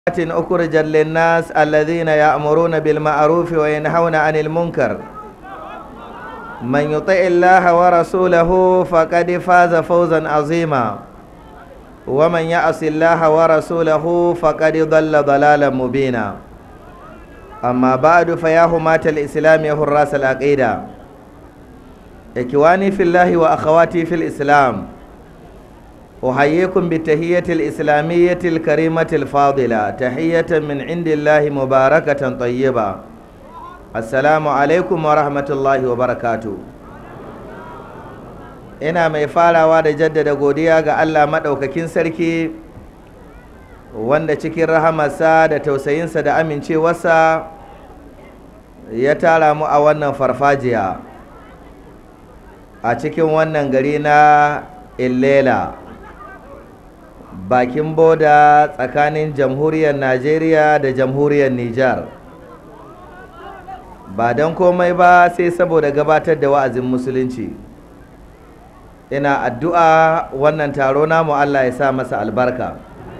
أخرجت للناس الذين يأمرون بالمعروف وينهون عن المنكر من يطع الله ورسوله فقد فاز فوزا عظيما ومن يعص الله ورسوله فقد ضل ضلالا مبينا أما بعد فيا همات الإسلام يا حراس العقيدة إخواني في الله وأخواتي في الإسلام أحييكم بالتحية الإسلامية الكريمة الفاضلة تحية من عند الله مباركة طيبة السلام عليكم ورحمة الله وبركاته ina mai farawa da jaddada godiya ga Allah maɗaukakin sarki wanda cikin rahamarsa da tausayinsa da amincewarsa ya tara mu a wannan farfajiya a cikin wannan gari na illela bakin boda tsakanin jamhuriyar najeriya da jamhuriyar nijar ba don komai ba sai saboda gabatar da wa'azin musulunci ina addu'a wannan taro namu allah ya sa masa albarka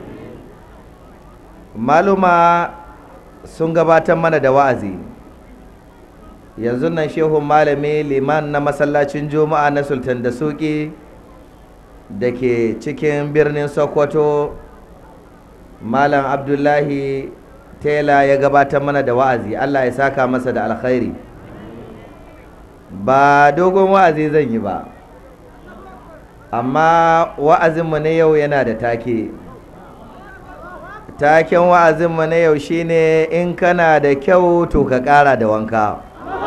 maluma sun gabatar mana da wa'azi yanzu nan shehun malami liman na masallacin juma'a na sultan da suki da ke cikin birnin sokoto malam abdullahi tela ya gabatar mana da wa'azi allah ya saka masa da alkhairi ba dogon wa'azi zan yi ba amma wa'azinmu na yau yana da take taken wa'azinmu na yau shine in kana da kyau to ka ƙara da wanka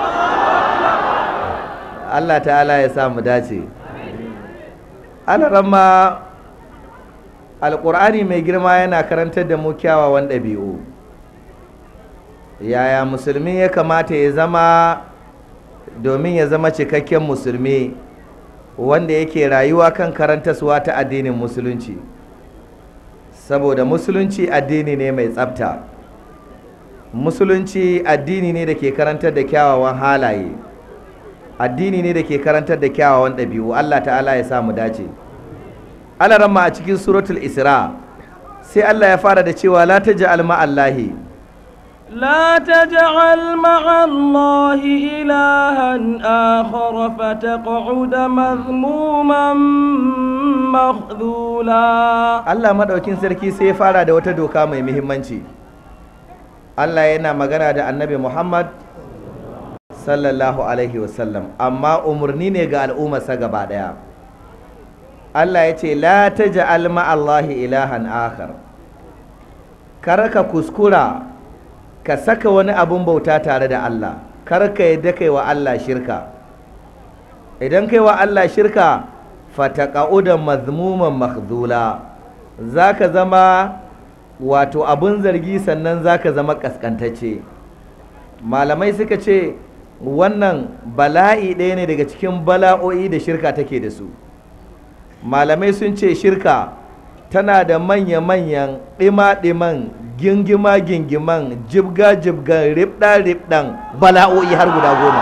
allah ta'ala ya sa mu dace alarama alƙur'ani mai girma yana karantar da mu kyawawan ɗabi'u yaya musulmi ya kamata ya zama domin ya zama cikakken musulmi wanda yake rayuwa kan karantaswa ta addinin musulunci saboda musulunci addini ne mai tsafta musulunci addini ne da ke karantar da kyawawan halaye addini ne da ke karantar da kyawawan ɗabi'u Allah ta'ala ya sa mu dace alaramma a cikin suratul isra sai Allah ya fara da cewa la taj'al ma'allahi لا تجعل مع الله إلها آخر فتقعد مذموما مخذولا Allah madaukin sarki sai ya fara da wata doka mai muhimmanci Allah yana magana da Annabi Muhammad sallallahu alaihi wasallam amma umarni ne ga al'ummarsa gaba daya Allah ya ce la taj'al ma'allahi ilahan akhar kar ka kuskura ka saka wani abun bauta tare da Allah kar ka yadda kai wa Allah shirka idan kai wa Allah shirka fataqa'udan mazmuman makhdula zaka zama wato abun zargi sannan zaka zama kaskantacce malamai suka ce wannan bala'i ɗaya ne daga cikin bala'o'i da shirka take da su malamai sun ce shirka tana da manya-manyan ɗima-ɗiman gingima-gingiman jibga-jibgan ribɗa-ribɗan bala'o'i har guda goma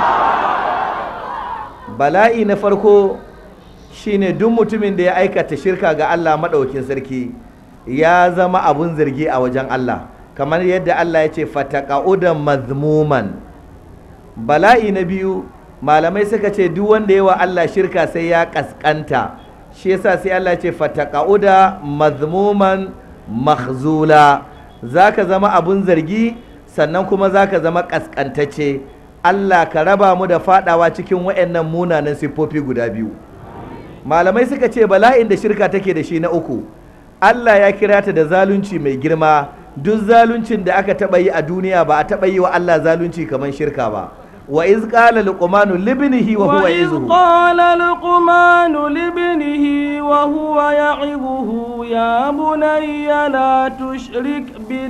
bala'i na farko shine duk mutumin da ya aikata shirka ga Allah maɗaukin sarki ya zama abun zargi a wajen Allah kamar yadda Allah ya ce fataqa'udan mazmuman bala'i na biyu malamai suka ce duk wanda yawa Allah shirka sai ya kaskanta shi yasa sai Allah ce fataqauda mazmuman makhzula zaka zama abun zargi sannan kuma zaka zama kaskantacce Allah ka raba mu da fadawa cikin wayannan munanan siffofi guda biyu malamai suka ce bala'in da shirka take da shi na uku Allah ya kira ta da zalunci mai girma duk zaluncin da aka taba yi a duniya ba a taba yi wa Allah zalunci kamar shirka ba وإذ قال لقمان لابنه وهو يعظه وإذ قال لقمان لابنه وهو يعظه يا بني لا تشرك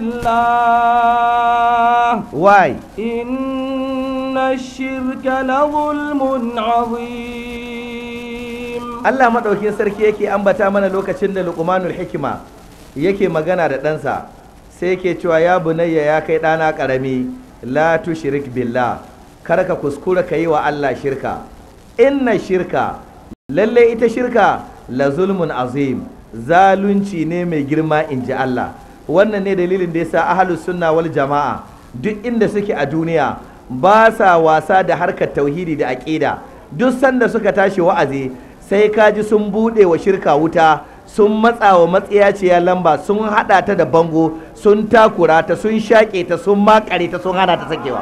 بالله واي إن الشرك لظلم عظيم Allah madaukin sarki yake ambata mana lokacin da Luqmanul Hikima yake magana da ɗansa sai yake cewa ya bunayya ya kai ɗana ƙarami la tushrik billah kar ka kuskura ka yi wa Allah shirka inna shirka lalle ita shirka la zulmun azim zalunci ne mai girma in ji Allah wannan ne dalilin da yasa ahlus sunna wal jama'a duk inda suke a duniya ba sa wasa da harkar tauhidi da aqida duk sanda suka tashi wa'azi sai kaji sun bude wa shirka wuta sun matsa wa matsiyaciya lamba sun hada ta da bango sun takura ta sun shaƙe ta sun makare ta sun hana ta sakewa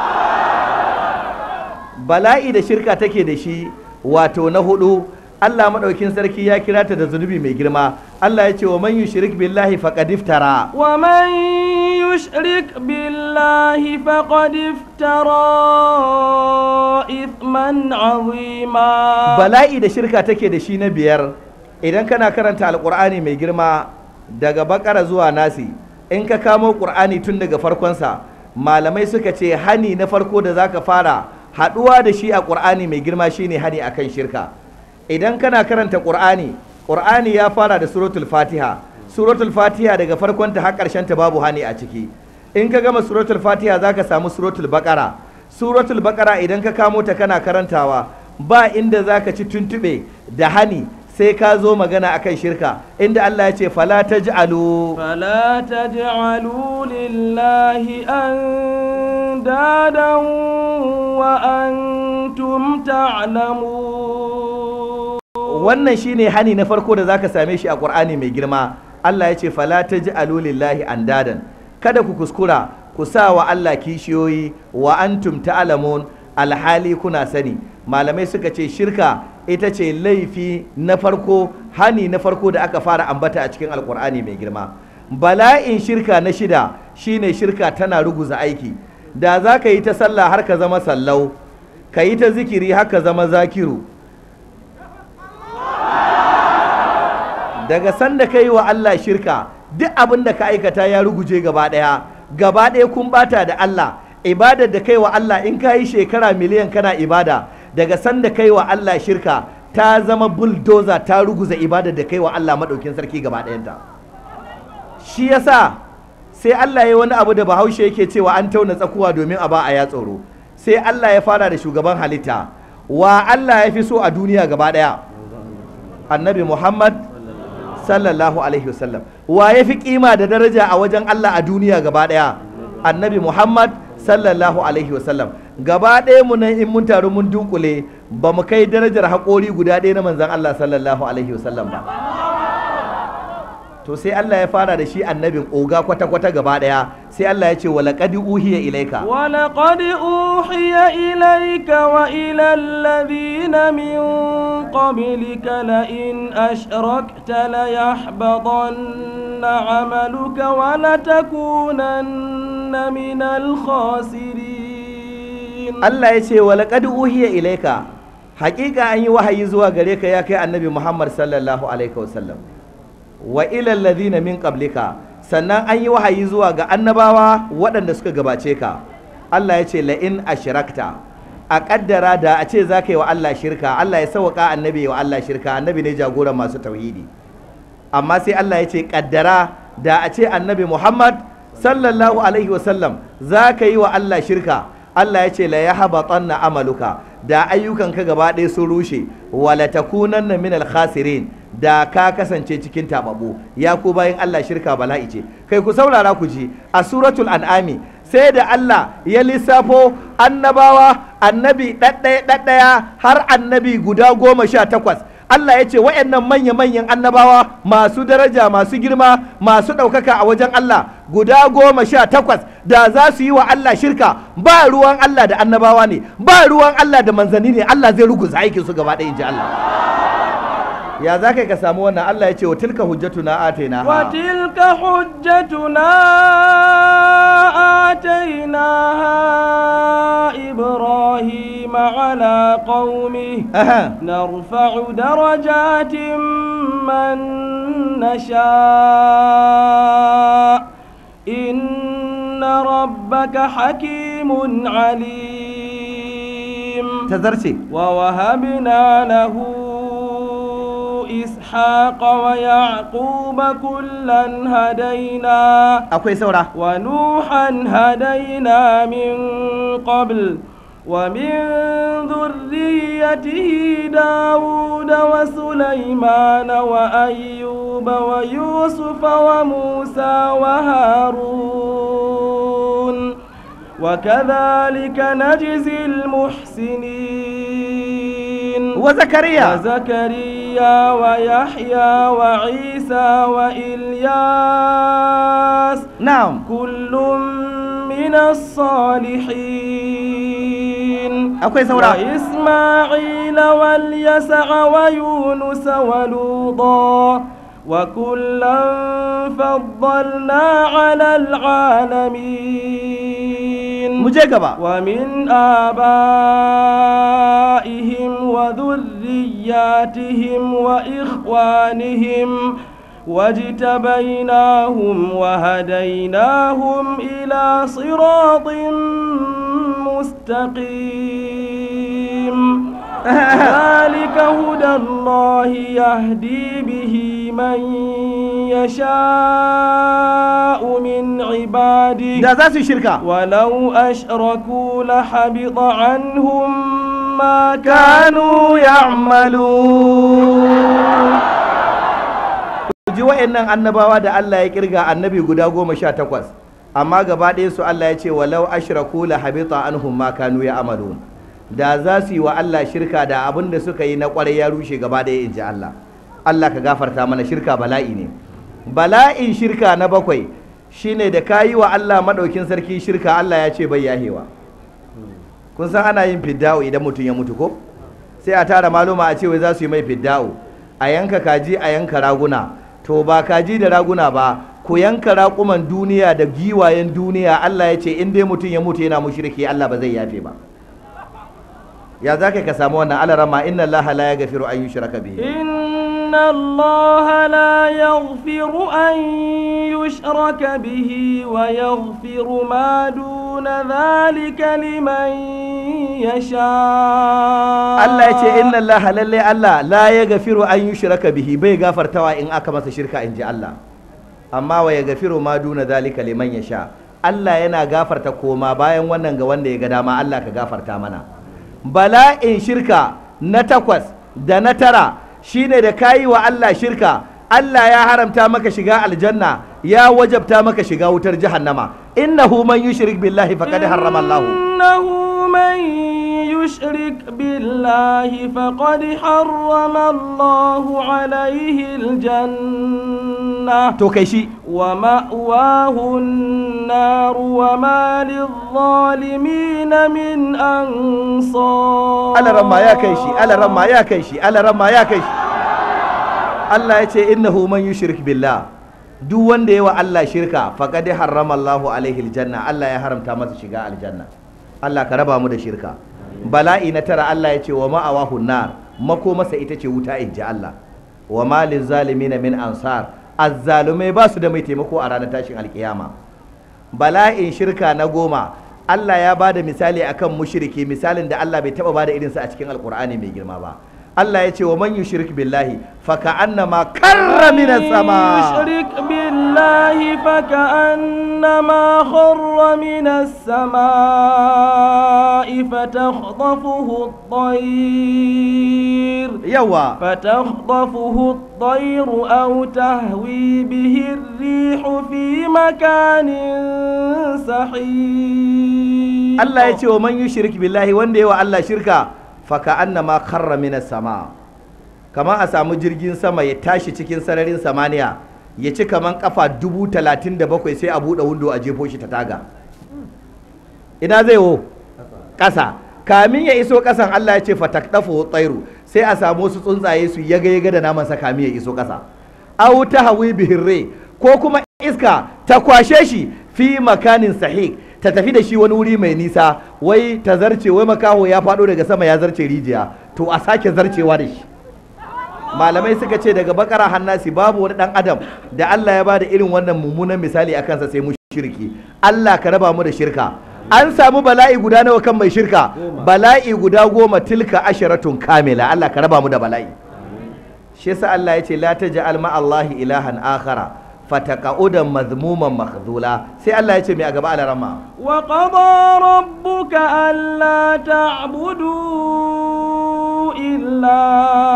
bala'i da shirka take da shi wato na hudu Allah maɗaukin sarki ya kira ta da zunubi mai girma Allah ya ce wa man yushrik billahi faqad iftara ومن يشرك بالله فقد افترى إثما عظيما bala'i da shirka take da shi na biyar idan kana karanta alkur'ani mai girma daga bakara zuwa nasi in ka kamo qur'ani tun daga farkonsa malamai suka ce hani na farko da zaka fara haɗuwa da shi a qur'ani mai girma shine hani akan shirka idan kana karanta qur'ani qur'ani ya fara da suratul fatiha suratul fatiha daga farkonta har ƙarshen ta babu hani a ciki in ka gama suratul fatiha zaka samu suratul baqara suratul baqara idan ka kamo ta kana karantawa ba inda zaka ci tuntube da hani sai ka zo magana akan shirka inda Allah ya ce fala taj'alu فلا تجعلوا لله أندادا وأنتم تعلمون wannan shine hani na farko da zaka same shi a Qur'ani mai girma Allah ya ce fala taj'alu lillahi andadan kada ku kuskura ku sa wa Allah kishiyoyi wa antum ta'lamun alhali kuna sani malamai suka ce shirka ita ce laifi na farko hani na farko da aka fara ambata a cikin alkur'ani mai girma bala'in shirka na shida shine shirka tana ruguza aiki da za ka yi ta sallah har ka zama sallau ka yi ta zikiri har ka zama zakiru daga sanda ka yi wa Allah shirka duk abin da ka aikata ya ruguje gaba ɗaya gaba ɗaya kun bata da Allah ibadar da kai wa Allah in ka yi shekara miliyan kana ibada daga sanda kai wa Allah shirka ta zama bulldozer ta ruguza ibadar da kai wa Allah maɗaukin sarki gaba ɗayanta shi yasa sai Allah ya wani abu da bahaushe yake cewa an tauna tsakuwa domin a ba a ya tsoro sai Allah ya fara da shugaban halitta wa Allah ya fi so a duniya gaba ɗaya annabi Muhammad sallallahu alaihi wasallam wa ya fi kima da daraja a wajen Allah a duniya gaba ɗaya annabi Muhammad sallallahu alaihi wasallam gaba ɗaya mu nan in mun taru mun dunkule ba mu kai darajar haƙori guda ɗaya na manzan Allah sallallahu alaihi wasallam ba to sai Allah ya fara da shi annabin oga kwata-kwata gaba ɗaya sai Allah ya ce wa laqad uhiya ilaika ولقد أوحي إليك وإلى الذين من قبلك لئن أشركت ليحبطن عملك ولتكونن من الخاسرين Allah ya ce wa laqad uhiya ilaika haƙiƙa an yi wahayi zuwa gare ka ya kai annabi Muhammad sallallahu alaihi wasallam wa ilal ladhina min qablika sannan an yi wahayi zuwa ga annabawa waɗanda suka gabace ka Allah ya ce la in ashrakta a kaddara da a ce za ka yi wa Allah shirka Allah ya sauka annabi wa Allah shirka annabi ne jagoran masu tauhidi amma sai Allah ya ce kaddara da a ce annabi Muhammad sallallahu alaihi wasallam za ka yi wa Allah shirka Allah ya ce la yahbatanna amaluka da ayyukanka gaba ɗaya sun rushe wala takunanna min al-khasirin da ka kasance cikin tababu ya ku bayan Allah shirka bala'i ce kai ku saurara ku ji a suratul an'ami sai da Allah ya lissafo annabawa annabi ɗaɗɗaya ɗaɗɗaya har annabi guda goma sha takwas Allah ya ce wa'annan manya-manyan annabawa masu daraja masu girma masu ɗaukaka a wajen Allah guda goma sha takwas da za su yi wa Allah shirka ba ruwan Allah da annabawa ne ba ruwan Allah da manzanni ne Allah zai ruguza aikin su gaba ɗaya in ji Allah ya za ka samu wannan Allah ya ce wa tilka hujjatuna ataina وتلك حجتنا آتيناها إبراهيم على قومه نرفع درجات من نشاء إن ربك حكيم عليم tazarce ووهبنا له إسحاق ويعقوب كلا هدينا akwai saura ونوحا هدينا من قبل ومن ذريته داود وسليمان وأيوب ويوسف وموسى وهارون وكذلك نجزي المحسنين وزكريا وزكريا ويحيى وعيسى وإلياس نعم كل من الصالحين akwai saura وإسماعيل واليسع ويونس ولوطا وكلا فضلنا على العالمين mu je gaba ومن آبائهم وذرياتهم وإخوانهم واجتبيناهم وهديناهم إلى صراط مستقيم ذلك هدى الله يهدي به من يشاء من عباده da za su yi shirka ولو أشركوا لحبط عنهم ما كانوا يعملون ji wa'annan annabawa da Allah ya kirga annabi guda goma sha takwas amma gaba ɗaya su Allah ya ce walau ashraku la habita anhum ma kanu ya amalun da za su yi wa Allah shirka da abin da suka yi na kwarai ya rushe gaba ɗaya in ji Allah Allah ka gafarta mana shirka bala'i ne bala'in shirka na bakwai shine da ka yi wa Allah maɗaukin sarki shirka Allah ya ce bai yahewa kun san ana yin fidda'u idan mutum ya mutu ko sai a tara maluma a ce wai za su yi mai fidda'u a yanka kaji a yanka raguna to ba kaji da raguna ba ku yanka raƙuman duniya da giwayen duniya Allah ya ce in dai mutum ya mutu yana mushriki Allah ba zai yafe ba ya za ka samu wannan alarama inna Allah la yaghfiru an yushraka bihi إن الله لا يغفر أن يشرك به ويغفر ما دون ذلك لمن يشاء Allah ya ce inna Allah lalle Allah la yaghfiru an yushraka bihi bai gafartawa in aka masa shirka in ji Allah amma wa yaghfiru ma duna zalika liman yasha Allah yana gafarta koma bayan wannan ga wanda ya ga dama Allah ka gafarta mana bala'in shirka na takwas da na tara shine da kayi wa Allah shirka Allah ya haramta maka shiga aljanna ya wajabta maka shiga wutar jahannama innahu man yushrik billahi faqad harrama Allah إنه من يشرك بالله فقد حرم الله عليه الجنة to kai shi ومأواه النار وما للظالمين من أنصار alaramma ya kai shi alaramma ya kai shi alaramma ya kai shi Allah ya ce innahu man yushrik billah duk wanda yawa Allah shirka faqad harrama Allahu alaihi aljanna Allah ya haramta masa shiga aljanna Allah ka raba mu da shirka bala'i na tara Allah ya ce wa ma'awahu nar mako masa ita ce wuta in ji Allah wa ma lizzalimina min ansar azzalumai ba su da mai taimako a ranar tashin alkiyama bala'in shirka na goma Allah ya ba da misali akan mushriki misalin da Allah bai taba ba da irinsa a cikin alkur'ani mai girma ba Allah ya ce wa man yushrik billahi fa ka'annama karra minas sama يشرك بالله فكأنما خر من السماء فتخطفه الطير yawa فتخطفه الطير أو تهوي به الريح في مكان سحيق Allah ya ce wa man yushrik billahi wanda yawa Allah shirka fa ka'annama karra minas sama kamar a samu jirgin sama ya tashi cikin sararin samaniya ya ci kaman kafa dubu talatin da bakwai sai a buɗe windo a jefo shi ta taga ina zai wo ƙasa kamin ya iso ƙasan Allah ya ce fatakdafu tsairu sai a samu wasu tsuntsaye su yaga yaga da naman sa kamin ya iso ƙasa aw tahwi bihirre ko kuma iska ta kwashe shi fi makanin sahih ta tafi da shi wani wuri mai nisa wai ta zarce wai makaho ya faɗo daga sama ya zarce rijiya to a sake zarcewa da shi malamai suka ce daga bakara hannasi babu wani dan adam da Allah ya bada irin wannan mummunan misali a kansa sai mushriki Allah ka raba mu da shirka an samu bala'i guda nawa kan mai shirka bala'i guda goma tilka asharatun kamila Allah ka raba mu da bala'i shi yasa Allah ya ce la taj'al ma Allahi ilahan akhara fataqa'udan mazmuman makhdula sai Allah ya ce mai a gaba alarama وقضى ربك ألا تعبدوا إلا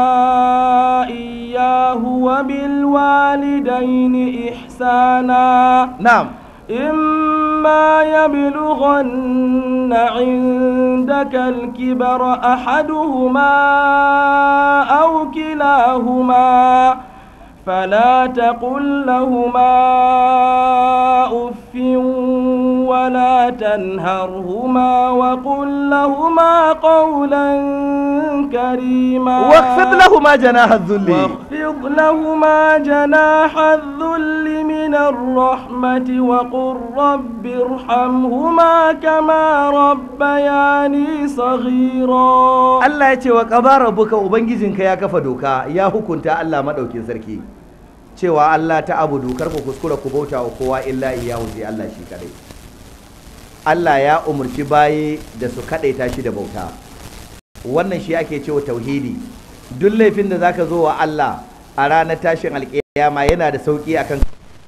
إياه وبالوالدين إحسانا na'am إما يبلغن عندك الكبر أحدهما أو كلاهما فلا تقل لهما أف ولا تنهرهما وقل لهما قولا كريما واخفض لهما جناح الذل واخفض لهما جناح الذل من الرحمة وقل رب ارحمهما كما ربياني صغيرا Allah ya ce wa qadara rabbuka ubangijinka ya kafa doka ya hukunta Allah madaukin sarki cewa Allah ta abu dokar ku kuskura ku bauta wa kowa illa iyahu sai Allah shi kadai Allah ya umurci bayi da su kadaita shi da bauta wannan shi ake cewa tauhidi duk laifin da zaka zo wa Allah a ranar tashin alƙiyama yana da sauki akan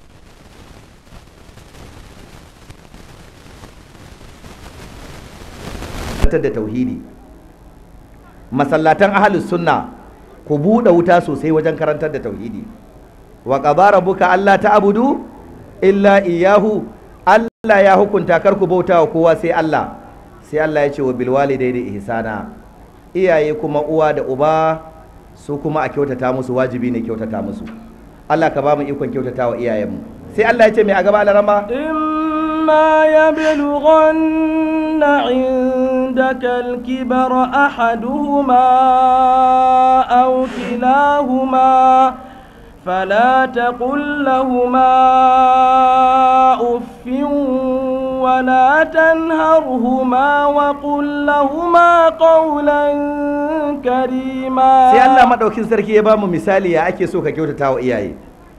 da tauhidi masallatan ahlus sunna ku buɗe wuta sosai wajen karantar da tauhidi wa qadara rabbuka alla ta'budu illa iyyahu Allah ya hukunta kar ku bauta wa kowa sai Allah sai Allah ya ce wa bil walidaini ihsana iyaye kuma uwa da uba su kuma a kyautata musu wajibi ne kyautata musu Allah ka ba mu ikon kyautata wa iyayenmu sai Allah ya ce mai a gaba alarama إما يبلغن عندك الكبر أحدهما أو كلاهما فلا تقل لهما أف ولا تنهرهما وقل لهما قولا كريما sai Allah maɗaukin sarki ya ba mu misali ya ake so ka kyautata wa iyaye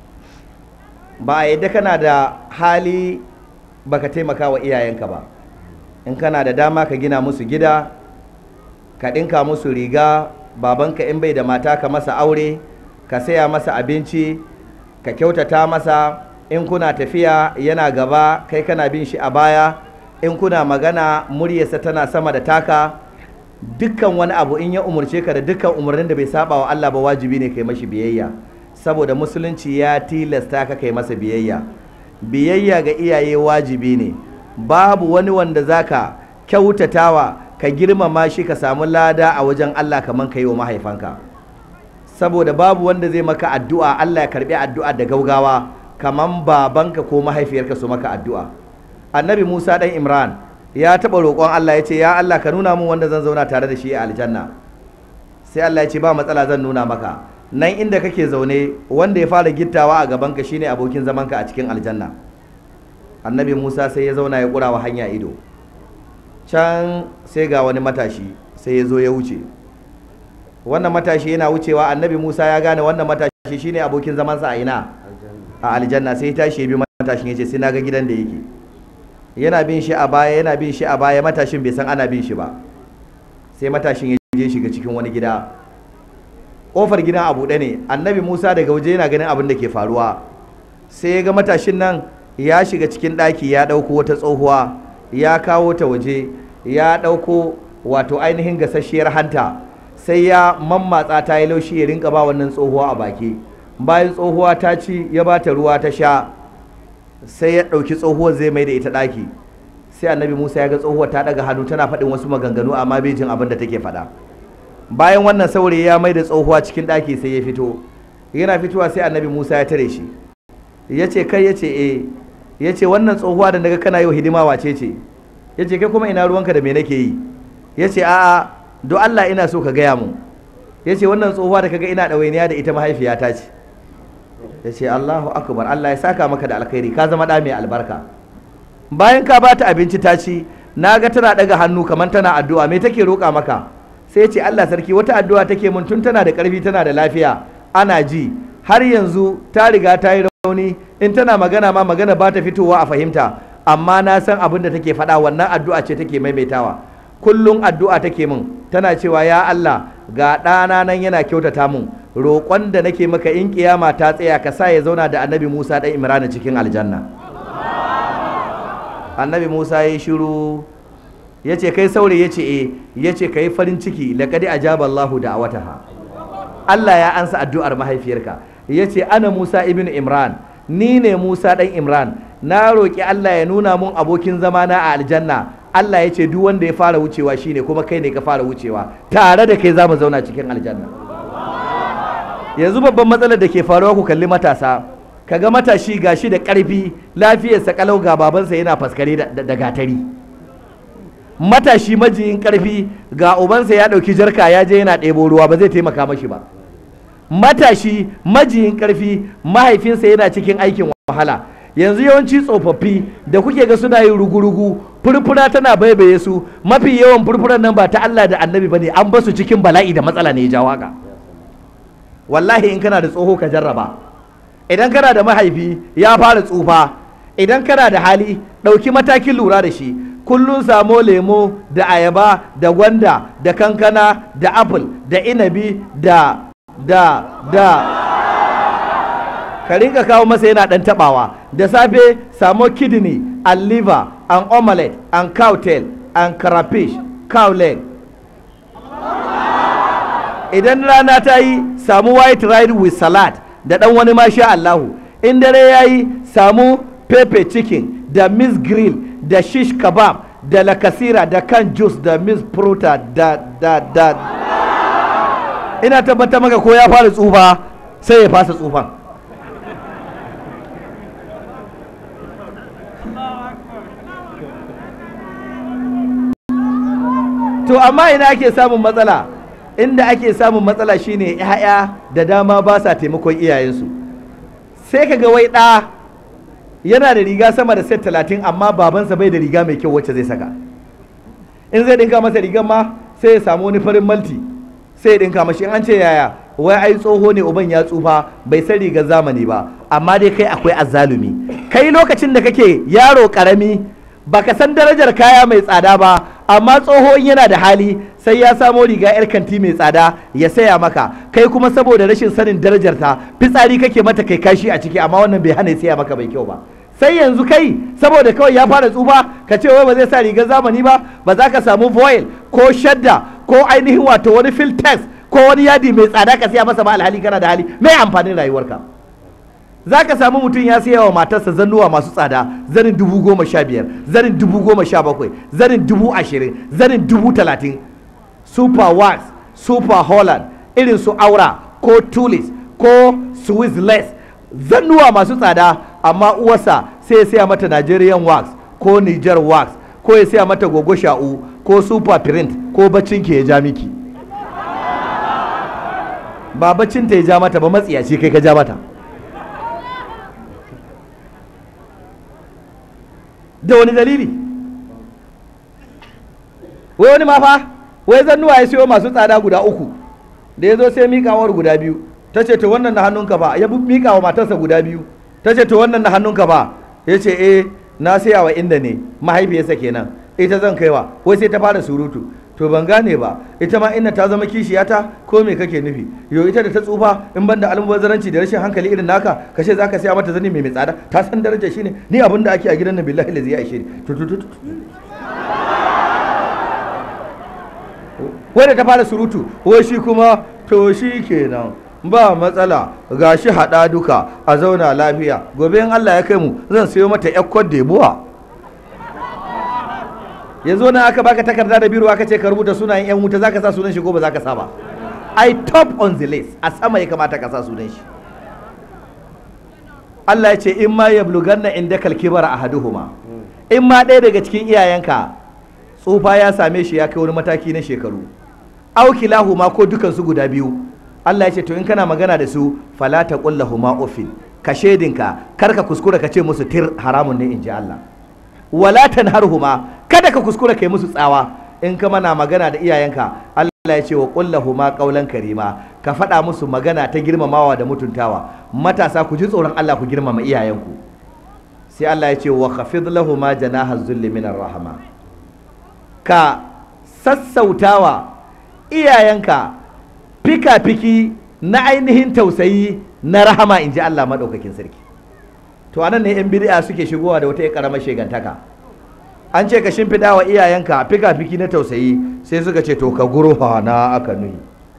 ba a yadda kana da hali baka taimaka wa iyayenka ba in kana da dama ka gina musu gida ka ɗinka musu riga babanka in bai da mata ka masa aure ka saya masa abinci ka kyautata masa in kuna tafiya yana gaba kai kana bin shi a baya in kuna magana muryarsa tana sama da taka dukkan wani abu in ya umarce ka da dukkan umarnin da bai saba wa Allah ba wajibi ne kai mashi biyayya saboda musulunci ya tilasta ka kai masa biyayya biyayya ga iyaye wajibi ne babu wani wanda zaka kyautatawa ka girmama shi ka samu lada a wajen Allah kaman ka yi wa mahaifanka saboda babu wanda zai maka addu'a Allah ya karbi addu'a da gaugawa kaman babanka ko mahaifiyarka su maka addu'a annabi Musa dan Imran ya taɓa roƙon Allah ya ce ya Allah ka nuna mun wanda zan zauna tare da shi a aljanna sai Allah ya ce ba matsala zan nuna maka nan inda kake zaune wanda ya fara gittawa a gabanka shine abokin zamanka a cikin aljanna annabi Musa sai ya zauna ya ƙura wa hanya ido can sai ga wani matashi sai ya zo ya wuce wannan matashi yana wucewa annabi Musa ya gane wannan matashi shine abokin zamansa a ina a aljanna sai ya tashi ya bi matashin ya ce sai na ga gidan da yake yana bin shi a baya yana bin shi a baya matashin bai san ana bin shi ba sai matashin ya je shiga cikin wani gida kofar gidan a buɗe ne annabi musa daga waje yana ganin abin da ke faruwa sai ya ga matashin nan ya shiga cikin ɗaki ya ɗauko wata tsohuwa ya kawo ta waje ya ɗauko wato ainihin gasasshiyar hanta sai ya mammatsa ta yi laushi ya rinka ba wannan tsohuwa a baki bayan tsohuwa ta ci ya ba ta ruwa ta sha sai ya ɗauki tsohuwar zai mai da ita ɗaki sai annabi musa ya ga tsohuwar ta ɗaga hannu tana faɗin wasu maganganu amma bai jin abin da take faɗa bayan wannan saurayi ya mai da tsohuwa cikin ɗaki sai ya fito yana fitowa sai annabi musa ya tare shi ya ce kai ya ce e ya ce wannan tsohuwa da naga kana yau hidima wace ce ya ce kai kuma ina ruwanka da me nake yi ya ce a'a do allah ina so ka gaya mu ya ce wannan tsohuwa da kaga ina ɗawainiya da ita mahaifiyata ce ya ce Allahu akbar Allah ya saka maka da alkhairi ka zama ɗa mai albarka bayan ka bata abinci ta ci na ga tana ɗaga hannu kamar tana addu'a me take roƙa maka sai ce Allah sarki wata addu'a take mun tun tana da ƙarfi tana da lafiya ana ji har yanzu ta riga ta yi rauni in tana magana ma magana ba ta fitowa a fahimta amma na san abin da take faɗa wannan addu'a ce take maimaitawa kullum addu'a take min tana cewa ya Allah ga ɗana nan yana kyautata min roƙon da nake maka in kiyama ta tsaya ka sa ya zauna da annabi Musa ɗan Imran cikin aljanna annabi Musa ya yi shiru ya ce kai saurayi ya ce e ya ce ka yi farin ciki laƙadi ajaba Allahu da wataha Allah ya ansa addu'ar mahaifiyarka ya ce ana Musa ibn Imran ni ne Musa ɗan Imran na roƙi Allah ya nuna mun abokin zamana a aljanna Allah ya ce duk wanda ya fara wucewa shine kuma kai ne ka fara wucewa tare da kai za mu zauna cikin aljanna yanzu babban matsalar da ke faruwa ku kalli matasa kaga matashi gashi da ƙarfi lafiyarsa kalau ga babansa yana faskare da gatari matashi majiyin ƙarfi ga ubansa ya ɗauki jarka ya je yana ɗebo ruwa ba zai taimaka mashi ba matashi majiyin ƙarfi mahaifinsa yana cikin aikin wahala yanzu yawanci tsofaffi da kuke ga suna yin rugu-rugu furfura tana baibaye su mafi yawan furfuran nan ba ta Allah da annabi ba ne an basu cikin bala'i da matsala ne ya jawo haka wallahi in kana da tsoho ka jarraba idan kana da mahaifi ya fara tsufa idan kana da hali ɗauki matakin lura da shi kullum samo lemo da ayaba da gwanda da kankana da apple da inabi da da da ka rinka kawo masa yana ɗan taɓawa da safe samo kidney and liver and omelette and cow tail and crayfish cow leg idan rana ta yi samu white rice with salad da ɗan wani masha Allahu in dare ya yi samu pepper chicken da miss grill da shish kebab da lakasira da kan juice da miss fruta da da da ina tabbatar maka ko ya fara tsufa sai ya fasa tsufan to amma ina ake samun matsala inda ake samun matsala shine 'ya'ya da dama ba sa taimakon iyayensu sai ka ga wai ɗa yana da riga sama da set talatin amma babansa bai da riga mai kyau wacce zai saka in zai ɗinka masa rigar ma sai ya samu wani farin malti sai ya ɗinka mashi in an ce yaya wai ai tsoho ne uban ya tsufa bai san rigar zamani ba amma dai kai akwai azzalumi kai lokacin da kake yaro karami baka san darajar kaya mai tsada ba amma tsoho in yana da hali sai ya samo riga yar kanti mai tsada ya saya maka kai kuma saboda rashin sanin darajar ta fitsari kake mata kai kashi a ciki amma wannan bai hana ya saya maka bai kyau ba sai yanzu kai saboda kawai ya fara tsufa ka ce wai ba zai sa rigar zamani ba ba za ka samu foil ko shadda ko ainihin wato wani filtex ko wani yadi mai tsada ka siya masa ba alhali kana da hali mai amfanin rayuwarka za ka samu mutum ya siya wa matarsa zannuwa masu tsada zanin dubu goma sha biyar zanin dubu goma sha bakwai zanin dubu ashirin zanin dubu talatin super wax super holland irin su aura ko tulis ko swiss lace zannuwa masu tsada amma uwarsa sai ya siya mata nigerian wax ko niger wax ko ya siya mata gogo sha'u ko super print ko baccin ke ya ja miki ba baccin ta ya ja mata ba matsiyaci kai ka ja mata da wani dalili wai wani ma fa wai zannuwa ya siyo masu tsada guda uku da ya zo sai miƙawar guda biyu ta ce to wannan na hannunka ba ya miƙa wa matarsa guda biyu ta ce to wannan na hannunka ba ya ce eh na saya wa inda ne mahaifiyarsa kenan ita zan kaiwa wai sai ta fara surutu to ban gane ba ita ma inna ta zama kishiyata ko me kake nufi yo ita da ta tsufa in banda almubazzaranci da rashin hankali irin naka ka ce zaka saya mata zani mai mai tsada ta san daraja shine ni abin da ake a gidan nan billahi lazi ya ishe ni to to to wai da ta fara surutu wai shi kuma to shi kenan ba matsala ga shi haɗa duka a zauna lafiya gobe in Allah ya kai mu zan sayo mata yakkon debuwa yanzu na aka baka takarda da biro aka ce ka rubuta sunayen yan wuta zaka sa sunan shi ko ba zaka sa ba I top on the list a sama ya kamata ka sa sunan shi Allah ya ce in ma yablughanna indaka al-kibara ahaduhuma in ma ɗaya daga cikin iyayenka tsufa ya same shi ya kai wani mataki na shekaru aukilahuma ko dukansu guda biyu Allah ya ce to in kana magana da su fala taqullahuma uffin ka shedinka kar ka kuskura ka ce musu tir haramun ne in ji Allah wala tanharhuma kada ka kuskura kai musu tsawa in ka mana magana da iyayenka Allah ya ce wa qullahuma qawlan karima ka faɗa musu magana ta girmamawa da mutuntawa matasa ku ji tsoron Allah ku girmama iyayenku sai Allah ya ce wa khafid lahuma janaha zulli minar rahama ka sassautawa iyayenka fika-fiki na ainihin tausayi na rahama in ji Allah maɗaukakin sarki to anan ne 'yan bid'a suke shigowa da wata ƙaramar shegantaka an ce ka shimfiɗa wa iyayenka fika-fiki na tausayi sai suka ce to ka gurfa na aka nuyi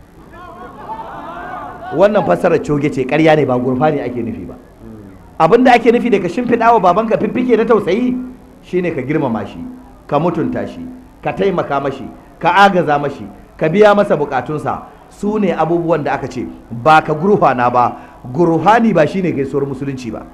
wannan fassarar coge ce ƙarya ne ba gurfa ne ake nufi ba abinda ake nufi da ka shimfiɗa wa babanka fiffike na tausayi shine ka girmama shi ka mutunta shi ka taimaka mashi ka agaza mashi ka biya masa bukatunsa su ne abubuwan da aka ce ba ka gurhana ba gurhani ba shine gaisuwar musulunci ba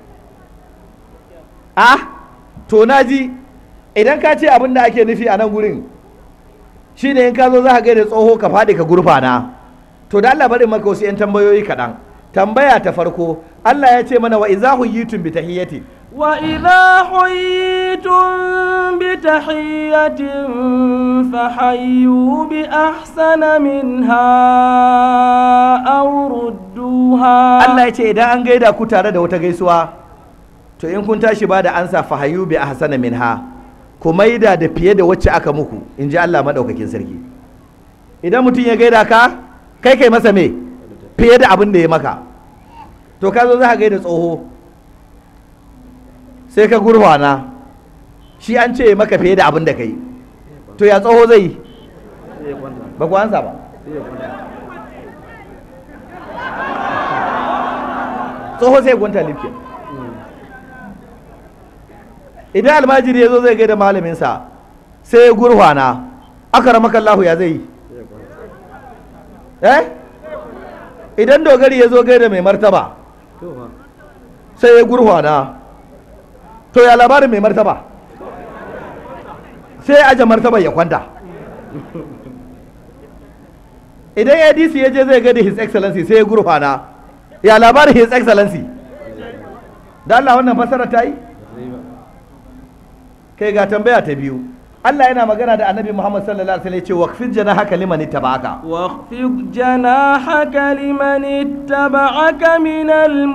ah to naji idan ka ce abin da ake nufi a nan gurin shine in ka zo za ka gaida tsoho ka faɗi ka gurfana to da Allah bari maka wasu 'yan tambayoyi kaɗan tambaya ta farko Allah ya ce mana wa iza huyitum bi tahiyyati وإذا حييتم بتحية فحيوا بأحسن منها أو ردوها Allah ya ce idan an gaida ku tare da wata gaisuwa to in kun tashi ba da ansa fahayu bi ahsana minha ku maida da fiye da wacce aka muku in ji Allah madaukakin sarki idan mutum ya gaida ka kai kai masa me fiye da abin da ya maka to ka zo za ka gaida tsoho sai ka gurfana shi an ce maka fiye da abin da kai to ya tsoho zai yi ba ku ansa ba tsoho sai gwanta lifkin idan almajiri ya zo zai gaida malaminsa sai ya gurfana aka ramaka Allahu ya zai yi eh idan dogari ya zo gaida mai martaba sai ya gurfana to ya labarin mai martaba sai ya aje martaba ya kwanta idan adc ya je zai gaida his excellency sai ya gurfana ya labarin his excellency da Allah wannan fasara ta yi kai ga tambaya ta biyu Allah yana magana da annabi Muhammad sallallahu alaihi wasallam ya ce waqfid janahaka liman ittaba'aka واخفض جناحك لمن اتبعك من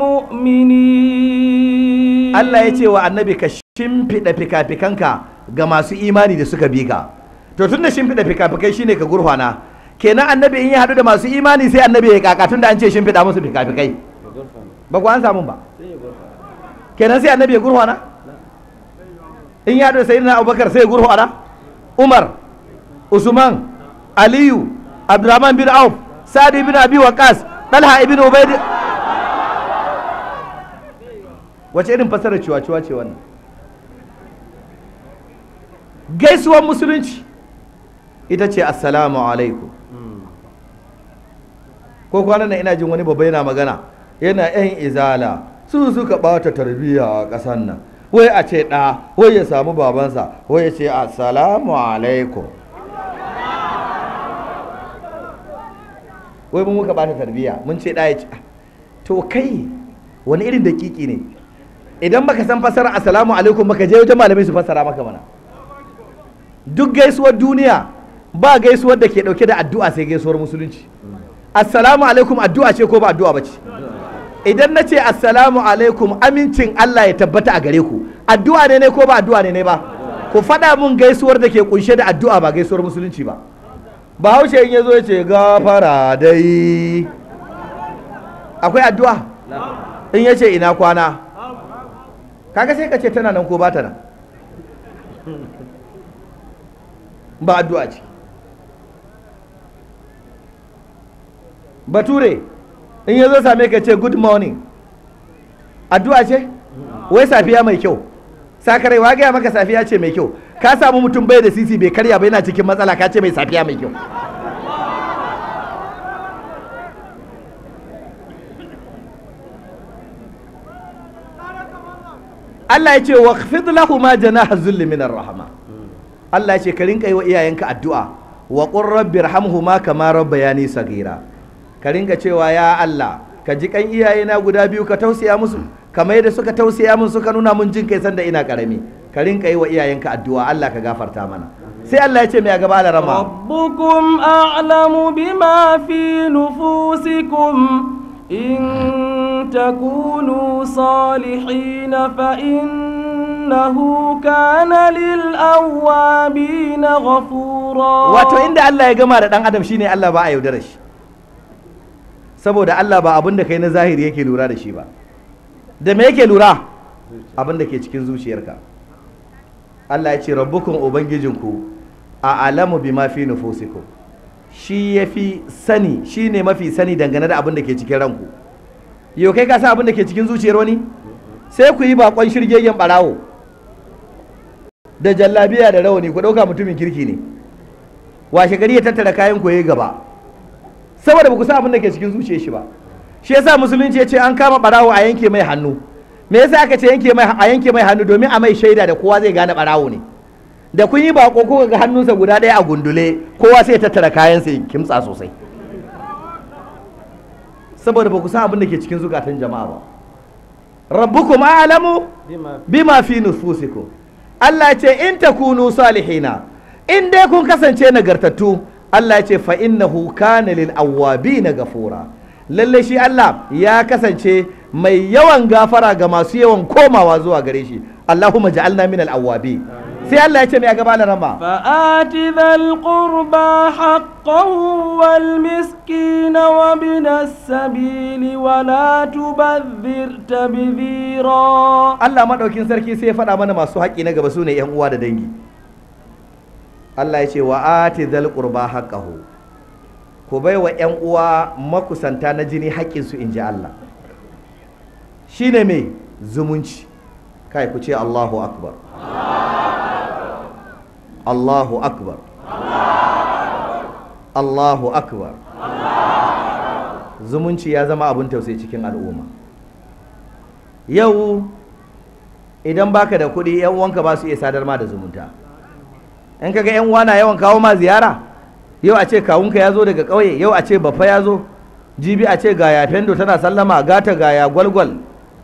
المؤمنين Allah ya ce wa annabi ka shimfiɗa fikafikanka ga masu imani da suka bi ka to tunda shimfiɗa fikafikai shine ka gurfana kenan annabi in ya haɗu da masu imani sai annabi ya kaka tunda an ce shimfiɗa musu fikafikai ba ku an samu ba kenan sai annabi ya gurfana in ya haɗu da sayyidina abubakar sai ya gurfana umar usman aliyu abdurrahman bin auf sa'ad ibn abi waqas talha ibn ubayd wace irin fasarar ciwa-ciwa ce wannan gaisuwar musulunci ita ce assalamu alaikum ko kwanan nan ina jin wani babba yana magana yana yan izala su suka bata tarbiyya a ƙasar nan wai a ce ɗa wai ya samu babansa wai ya ce assalamu alaikum wai mun muka bata tarbiyya mun ce ɗa ya ce to kai wani irin dakiki ne idan baka san fasara assalamu alaikum baka je wajen malamai su fassara maka mana duk gaisuwar duniya ba gaisuwar da ke dauke da addu'a sai gaisuwar musulunci assalamu alaikum addu'a ce ko ba addu'a bace idan na ce assalamu alaikum amincin Allah ya tabbata a gare ku addu'a ne ne ko ba addu'a ne ne ba ku faɗa mun gaisuwar da ke kunshe da addu'a ba gaisuwar musulunci ba bahaushe in ya zo ya ce gafara dai akwai addu'a in ya ce ina kwana kaga sai ka ce tana nan ko ba ta nan ba addu'a ce bature in ya zo same ka ce good morning addu'a ce wai safiya mai kyau sakarai wa gaya maka safiya ce mai kyau ka samu mutum bai da sisi bai karya ba yana cikin matsala ka ce mai safiya mai kyau Allah ya ce wa khfid lahuma janaha zulli minar rahma Allah ya ce ka rinka yi wa iyayenka addu'a wa qur rabbi irhamhuma kama rabbayani saghira ka rinka cewa ya Allah ka ji kan iyayena guda biyu ka tausaya musu kamar yadda suka tausaya mun suka nuna mun jin kai sanda ina karami ka rinka yi wa iyayenka addu'a Allah ka gafarta mana sai Allah ya ce mai a gaba da rama ربكم أعلم بما في نفوسكم إن تكونوا صالحين فإن إنه كان للأوابين غفورا wato inda Allah ya gama da dan adam shine Allah ba a yaudara shi saboda Allah ba abin da kai na zahiri yake lura da shi ba da me yake lura abin da ke cikin zuciyarka Allah ya ce rabbukum ubangijinku a alamu bima fi nufusikum shi yafi sani shine mafi sani dangane da abin da ke cikin ranku yau kai ka san abin da ke cikin zuciyar wani sai ku yi bakon shirgegen barawo da jallabiya da rawani ku dauka mutumin kirki ne washe gari ya tattara kayan ku yayi gaba saboda ba ku san abin da ke cikin zuciyar shi ba shi yasa musulunci ya ce an kama barawo a yanke mai hannu me yasa aka ce yanke mai a yanke mai hannu domin a mai shaida da kowa zai gane barawo ne da kun yi bako ko ga hannunsa guda ɗaya a gundule kowa sai ya tattara kayan sai kimtsa sosai saboda ba ku san abin da ke cikin zukatan jama'a ba rabbukum a'lamu bima fi nufusikum Allah ya ce in takunu salihina in dai kun kasance nagartattu Allah ya ce fa innahu kana lil awwabina gafura lalle shi Allah ya kasance mai yawan gafara ga masu yawan komawa zuwa gare shi Allahumma ja'alna minal awwabi sai Allah ya ce mai a gaba da rama فآت ذا القربى حقه والمسكين وابن السبيل ولا تبذر تبذيرا Allah madaukin sarki sai ya faɗa mana masu haƙƙi na gaba su ne yan uwa da dangi Allah ya ce wa ati dhal qurba haqqahu ku bai wa yan uwa makusanta na jini haƙƙin su inji Allah shine me zumunci kai ku ce Allahu akbar Allahu akbar Allahu akbar zumunci ya zama abin tausayi cikin al'umma yau idan baka da kuɗi yan uwanka ba su iya sadar ma da zumunta in kaga yan uwa na yawan kawo ma ziyara yau a ce kawunka ya zo daga ƙauye yau a ce baffa ya zo jibi a ce ga ya fendo tana sallama gata ga ya gwalgwal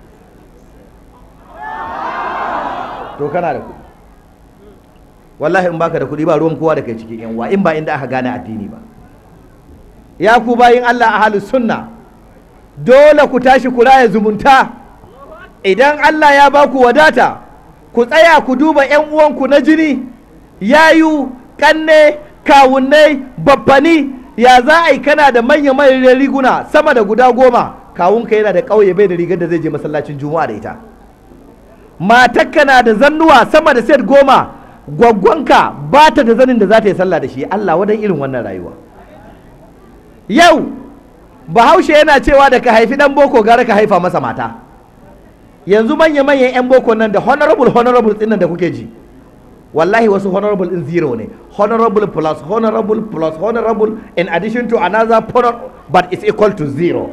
to kana da kuɗi wallahi in baka da kuɗi ba ruwan kowa da kai cikin yan uwa in ba inda aka gane addini ba ya ku bayin Allah ahlus sunna dole ku tashi ku raya zumunta idan Allah ya ba ku wadata ku tsaya ku duba 'yan uwanku na jini yayu kanne kawunnai babbani ya za a yi kana da manya manyan riguna sama da guda goma kawunka yana da ƙauye bai da rigar da zai je masallacin juma'a da ita matakka na da zannuwa sama da set goma gwaggwanka ba ta da zanin da za ta yi sallah da shi Allah wadan irin wannan rayuwa yau bahaushe yana cewa da ka haifi dan boko gara ka haifa masa mata yanzu manya-manyan 'yan boko nan da honorable honorable ɗin nan da kuke ji wallahi wasu honorable in zero ne honorable plus honorable plus honorable in addition to another honor but it's equal to zero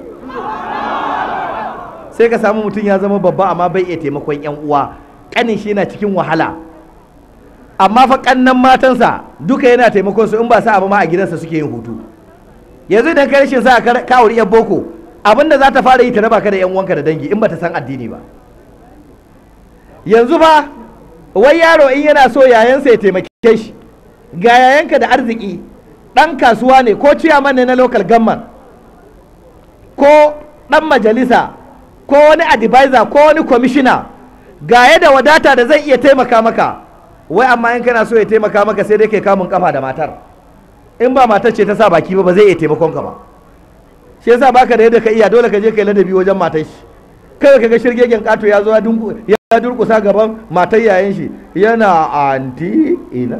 sai ka samu mutum ya zama babba amma bai iya taimakon 'yan uwa ƙanin shi yana cikin wahala amma fa ƙannan matansa duka yana taimakon su in ba sa abu ma a gidansa suke yin hutu yanzu idan ka rashin sa ka wuri 'yan boko abinda za ta fara yi ta raba ka da 'yan uwanka da dangi in ba ta san addini ba yanzu ba wai yaro in yana so yayansa ya taimake shi ga yayanka da arziki ɗan kasuwa ne ko ciyaman ne na local government ko ɗan majalisa ko wani advisor ko wani commissioner ga da wadata da zai iya taimaka maka wai amma in kana so ya taimaka maka sai dai kai kamun kafa da matar in ba matar ce ta sa baki ba ba zai iya taimakon ka ba shi yasa baka da yadda ka iya dole ka je kai ladabi wajen matar shi kai ka ga shirgegen kato ya zo ya dunku ya durkusa gaban matar yayin shi yana anti ina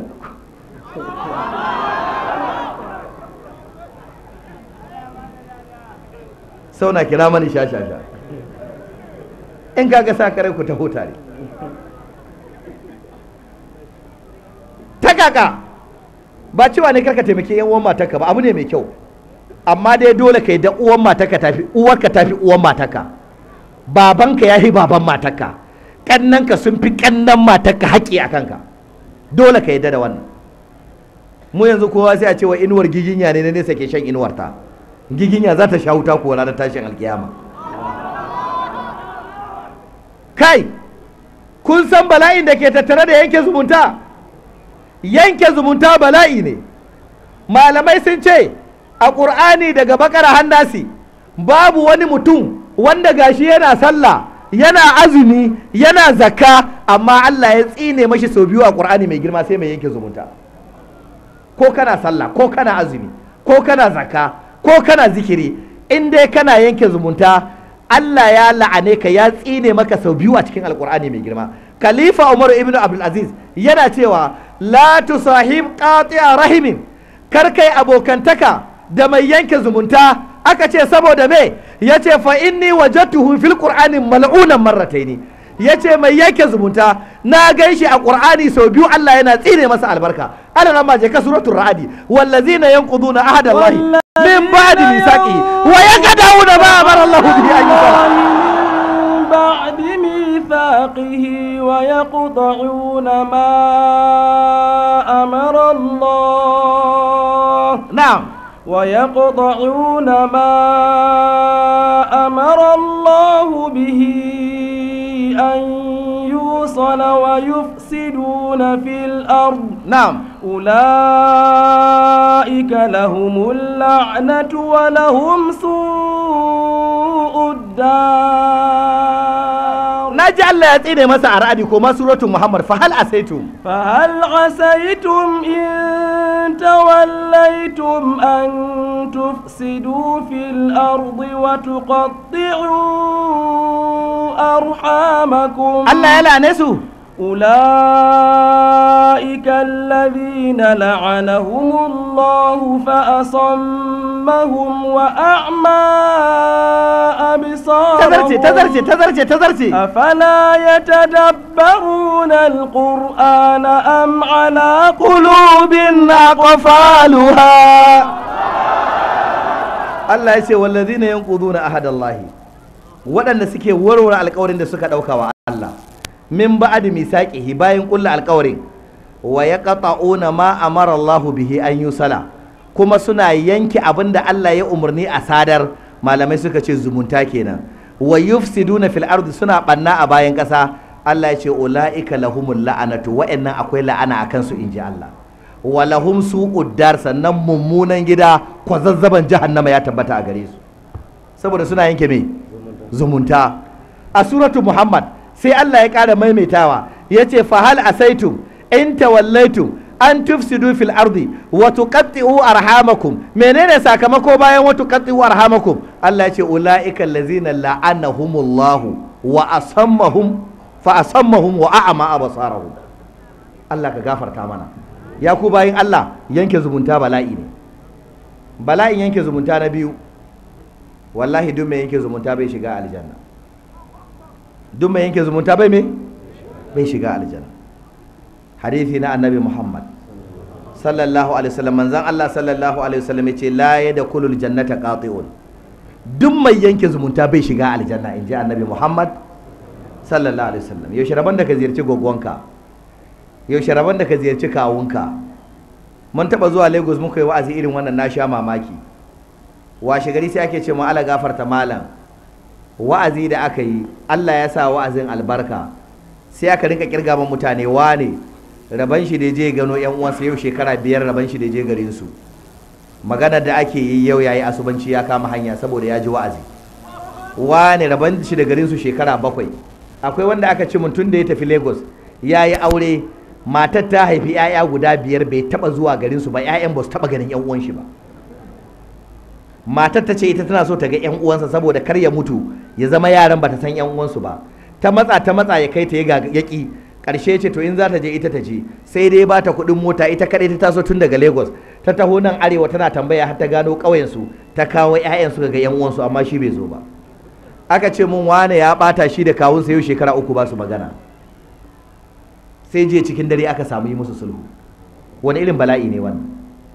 sauna kira mani sha sha sha in kaga sa kare ku taho tare ta kaka ba cewa ne karka taimaki yan uwan matarka ba abu ne mai kyau amma dai dole kai da uwan matarka tafi uwarka tafi uwan matarka babanka ya fi baban matarka kannanka sun fi kannan matarka haƙƙi a kanka dole ka yadda da wannan mu yanzu kowa sai a ce wa inuwar giginya ne na nesa ke shan inuwar ta giginya za ta sha wuta ko ranar tashin alkiyama kai kun san bala'in da ke tattare da yanke zumunta yanke zumunta bala'i ne malamai sun ce a ƙur'ani daga bakara hannasi babu wani mutum wanda gashi yana sallah yana azumi yana zakka amma Allah ya tsine mashi sau biyu a Qur'ani mai girma sai mai yanke zumunta ko kana sallah ko kana azumi ko kana zakka ko kana zikiri in dai kana yanke zumunta Allah ya la'ane ka ya tsine maka sau biyu a cikin alkur'ani mai girma khalifa Umar ibn Abdul Aziz yana cewa la tusahib qati'a rahimin kar kai abokantaka da mai yanke zumunta aka ce saboda me yace fa inni wajadtuhu fil qur'ani mal'unan marrataini yace mai yanke zumunta na gaishe a qur'ani sau biyu Allah yana tsine masa albarka ana nan ma je ka suratul ra'adi wallazina yanquduna ahada Allah min ba'di misaqihi wa yaqaduna ma amara Allah bihi an yusala من بعد ميثاقه ويقطعون ما أمر الله na'am ويقطعون ما أمر الله به أن يوصل ويفسدون في الأرض na'am أولئك لهم اللعنة ولهم سوء الدار na ji Allah ya tsine masa a ra'adi ko ma suratul Muhammad fa hal asaitum فهل عسيتم إن توليتم أن تفسدوا في الأرض وتقطعوا أرحامكم Allah ya lane su أولئك الذين لعنهم الله فأصمهم وأعمى أبصارهم tazarce tazarce tazarce tazarce أفلا يتدبرون القرآن أم على قلوب أقفالها Allah ya ce wallazina yanquduna ahadallahi waɗanda suke warware alƙawarin da suka ɗauka wa Allah min ba'di misaqihi bayan ƙulla alƙawarin wa yaqta'una ma amara Allah bihi an yusala kuma suna yanke abin da Allah ya umarni a sadar malamai suka ce zumunta kenan wa yufsiduna fil ardi suna ɓanna a bayan ƙasa Allah ya ce ulaika lahumul la'anatu wa'annan akwai la'ana akan su inji Allah walahum su uddar sannan mummunan gida kwazazzaban jahannama ya tabbata a gare su saboda suna yanke me zumunta a suratu muhammad sai Allah ya ƙara maimaitawa ya ce fahal asaitum in tawallaitum an tufsidu fil ardi wa tuqatti'u arhamakum menene sakamako bayan wa tuqatti'u arhamakum Allah ya ce ulaika allazina la'anahumullahu wa asammahum fa asammahum wa a'ama absarahum Allah ka gafarta mana ya ku bayin Allah yanke zumunta bala'i ne bala'in yanke zumunta na biyu wallahi duk mai yanke zumunta bai shiga aljanna duk mai yanke zumunta bai me bai shiga aljanna hadithi na annabi Muhammad sallallahu alaihi wasallam manzon Allah sallallahu alaihi wasallam yace la yadkhulul jannata qati'un duk mai yanke zumunta bai shiga aljanna inji annabi Muhammad sallallahu alaihi wasallam yaushe rabon da ka ziyarci gogonka yaushe rabon da ka ziyarci kawunka mun taba zuwa Lagos muka yi wa'azi irin wannan na sha mamaki washe gari sai ake ce mu ala gafarta malam wa'azi da aka yi Allah ya sa wa'azin albarka sai aka rinka kirga man mutane wane raban shi da je gano yan uwansa yau shekara biyar raban shi da je garin su maganar da ake yi yau yayi asubanci ya kama hanya saboda ya ji wa'azi wane raban shi da garin su shekara bakwai akwai wanda aka ce tun da ya tafi Lagos ya yi aure matar ta haifi 'ya'ya guda biyar bai taba zuwa garin su ba 'ya'yan ba su taba ganin yan uwan shi ba matar ta ce ita tana so ta ga 'yan uwansa saboda kar ya mutu ya zama yaran ba ta san 'yan uwansu ba ta matsa ta matsa ya kai ta ya yaki karshe ce to in za ta je ita ta je sai dai ba ta kuɗin mota ita kadai ta taso tun daga Lagos ta taho nan arewa tana tambaya har ta gano ƙauyen su ta kawo 'ya'yan su ga 'yan uwansu amma shi bai zo ba aka ce mun wane ya bata shi da kawunsa yau shekara uku ba su magana sai je cikin dare aka samu yi musu sulhu wani irin bala'i ne wannan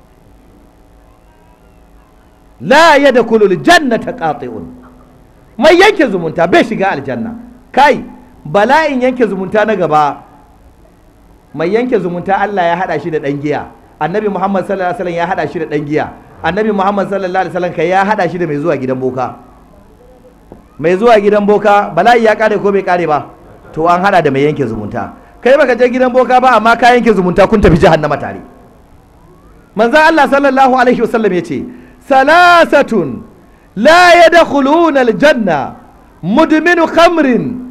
la yadkhulu aljannata qati'un mai yanke zumunta bai shiga aljanna kai bala'in yanke zumunta na gaba mai yanke zumunta Allah ya hada shi da dan giya annabi Muhammad sallallahu alaihi wasallam ya hada shi da dan giya annabi Muhammad sallallahu alaihi wasallam kai ya hada shi da mai zuwa gidan boka mai zuwa gidan boka bala'i ya kare ko bai kare ba to an hada da mai yanke zumunta kai baka je gidan boka ba amma ka yanke zumunta kun tafi jahannama tare manzo Allah sallallahu alaihi wasallam yace salasatun la yadkhuluna aljanna mudminu khamrin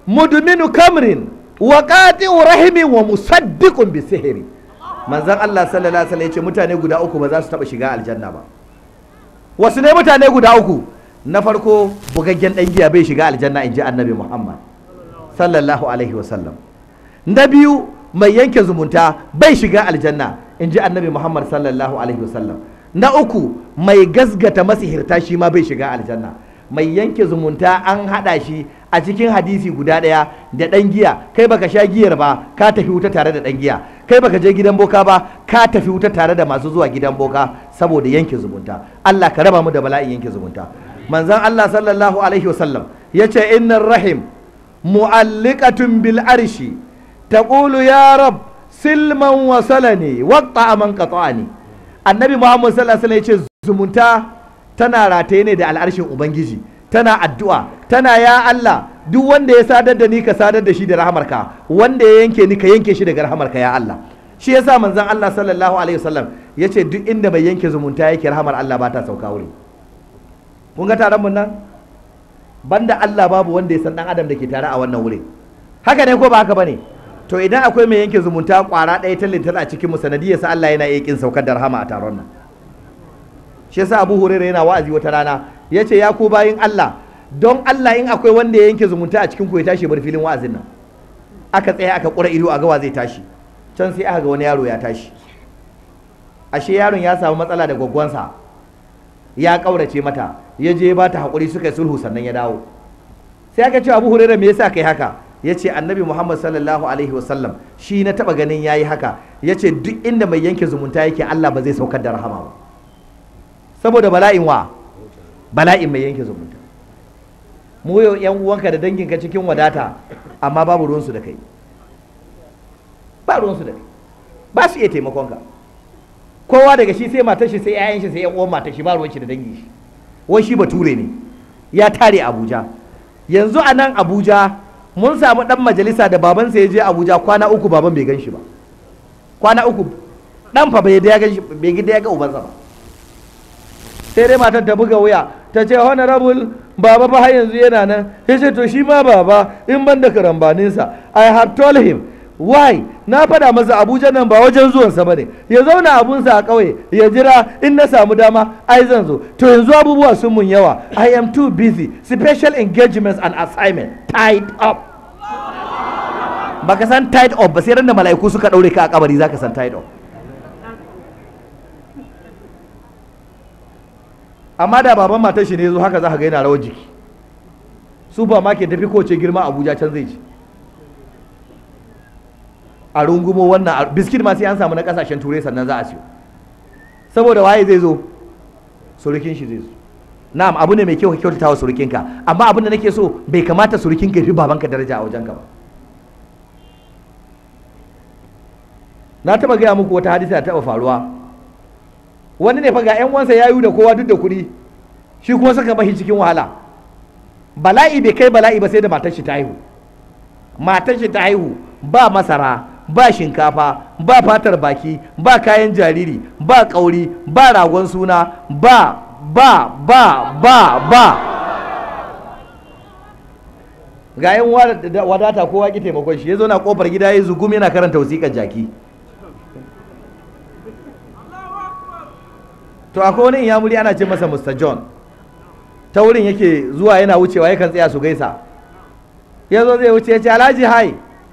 mudminu kamrin wa qati'u rahimin wa musaddiqun bi sihiri manzon Allah sallallahu alaihi wasallam yace mutane guda uku ba za su taba shiga aljanna ba wasu ne mutane guda uku na farko bugaggen dan giya bai shiga aljanna inji annabi Muhammad sallallahu alaihi wasallam na biyu mai yanke zumunta bai shiga aljanna inji annabi Muhammad sallallahu alaihi wasallam na uku mai gasgata masihirta shi ma bai shiga aljanna mai yanke zumunta an hada shi a cikin hadisi guda ɗaya da ɗan giya kai baka sha giyar ba ka tafi wuta tare da ɗan giya kai baka je gidan boka ba ka tafi wuta tare da masu zuwa gidan boka saboda yanke zumunta Allah ka raba mu da bala'in yanke zumunta manzon Allah sallallahu alaihi wasallam yace innar rahim mu'alliqatun bil arshi taqulu ya rab silman wasalani waqta man qata'ani annabi Muhammad sallallahu alaihi wasallam yace zumunta tana rataye ne da al'arshin ubangiji tana addu'a tana ya Allah duk wanda ya sadar da ni ka sadar da shi da rahamarka wanda ya yanke ni ka yanke shi daga rahamarka ya Allah shi yasa manzon Allah sallallahu alaihi wasallam yace duk inda mai yanke zumunta yake rahamar Allah ba ta sauka wuri kun ga taron mun nan banda Allah babu wanda ya san dan adam da ke tare a wannan wuri haka ne ko ba haka bane to idan akwai mai yanke zumunta kwara ɗaya ta lintar a cikin mu sanadiyarsa Allah yana iya kin saukar da rahama a taron nan shi yasa Abu Hurairah yana wa'azi wata rana ya ce ya ku bayin Allah don Allah in akwai wanda ya yanke zumunta a cikin ku ya tashi bar filin wa'azin nan aka tsaya aka kura ido a gawa zai tashi can sai aka ga wani yaro ya tashi ashe yaron ya samu matsala da gwaggwansa ya kaurace mata ya je ba ta hakuri suka yi sulhu sannan ya dawo sai aka ce Abu Hurairah me yasa kai haka ya ce annabi Muhammad sallallahu alaihi wasallam shi na taba ganin yayi haka ya ce duk inda mai yanke zumunta yake Allah ba zai saukar da rahama ba saboda bala'in wa bala'in mai yanke zumunta mu yau yan uwanka da danginka cikin wadata amma babu ruwansu da kai ba ruwansu da kai ba su iya taimakonka kowa daga shi sai matar shi sai 'ya'yan shi sai yan uwan matar shi ba ruwan shi da dangin shi wai shi bature ne ya tare Abuja yanzu a nan Abuja mun samu dan majalisa da babansa ya je Abuja kwana uku baban bai gan shi ba kwana uku dan fa bai ga bai ga ga ubansa ba sai dai matar ta buga wuya ta ce honorable baba ba har yanzu yana nan ya ce to shi ma baba in ban da karambaninsa i have told him why na faɗa masa abuja nan ba wajen zuwansa ba ne ya zauna abunsa a ƙauye ya jira in na samu dama ai zan zo to yanzu abubuwa sun mun yawa i am too busy special engagements and assignment tied up baka san tied up ba sai ran da mala'iku suka ɗaure ka a kabari zaka san tied up amma da baban matar shi ne zo haka za ka ga yana rawar jiki supermarket tafi kowace girma abuja can zai ci a rungumo wannan biskit ma sai an samu na kasashen turai sannan za a siyo saboda waye zai zo surukin shi zai zo na'am abu ne mai kyau ka kyautata wa surukinka amma abin da nake so bai kamata surukinka fi babanka daraja a wajenka ba na taba gaya muku wata hadisa ta taba faruwa wani ne fa ga yan wansa yayu da kowa duk da kuɗi shi kuma suka bashi cikin wahala bala'i bai kai bala'i ba sai da matar shi ta haihu matar shi ta haihu ba masara ba shinkafa ba fatar baki ba kayan jariri ba kauri ba ragon suna ba ba ba ba ba ga yan wadata kowa ki taimakon shi ya zo na kofar gida ya zugum yana karanta wasiƙar jaki to akwai wani inyamuri ana ce masa Mr. John ta wurin yake zuwa yana wucewa yakan tsaya su gaisa ya zo zai wuce ya ce alhaji hai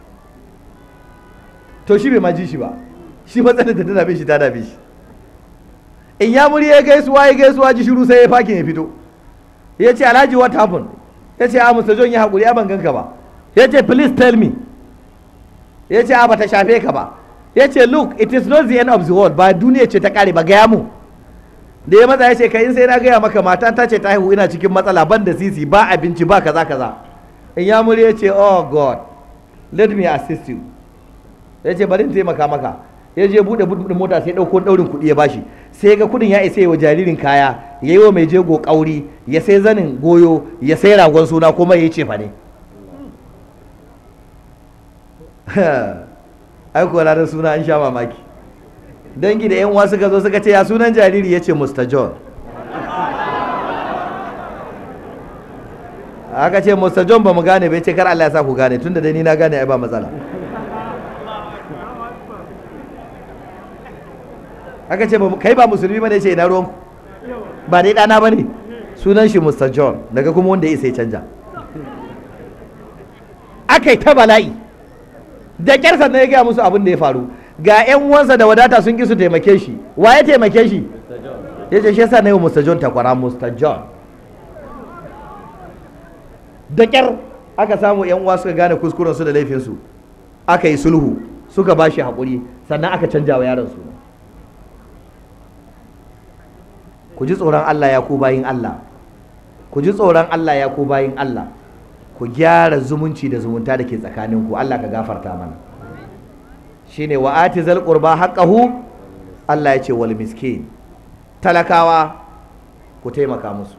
to shi bai ma ji shi ba shi matsalar da ta dame shi ta dame shi inyamuri ya gaisuwa ya gaisuwa ji shiru sai ya fakin ya fito ya ce alhaji what happened ya ce a Mr. John ya haƙuri a ban ganka ba ya ce please tell me ya ce a ba ta shafe ka ba ya ce look it is not the end of the world ba duniya ce ta kare ba gaya mu da ya matsa ya ce kai sai na gaya maka mata ta ce ta haihu ina cikin matsala ban da sisi ba abinci ba kaza kaza in ya muri ya ce oh god let me assist you ya ce bari in taimaka maka ya je bude bude mota sai dauko daurin kuɗi ya bashi sai ga kuɗin ya isa wa jaririn kaya ya yi wa mai jego kauri ya sai zanin goyo ya sai ragon suna kuma ya ce fa ne ai ko ranar suna an sha mamaki dangi da 'yan uwa suka zo suka ce ya sunan jariri ya ce Mr. John aka ce Mr. John ba mu gane bai ce kar Allah ya sa ku gane tunda dai ni na gane ai ba matsala aka ce kai ba musulmi bane ce ina ruwan ba dai dana bane sunan shi Mr. John daga kuma wanda ya sai canja aka yi ta bala'i da kyar sannan ya gaya musu abin da ya faru ga 'yan uwansa da wadata sun ki su taimake shi wa ya taimake shi ya ce shi yasa na yi wa Mr. John takwara Mr. John da kyar aka samu 'yan uwa suka gane kuskurensu da laifinsu aka yi sulhu suka ba shi haƙuri sannan aka canja wa yaron suna ku ji tsoron Allah ya ku bayin Allah ku ji tsoron Allah ya ku bayin Allah ku gyara zumunci da zumunta da ke tsakaninku Allah ka gafarta mana shine wa ati zal qurba haqqahu Allah ya ce wal miskin talakawa ku taimaka musu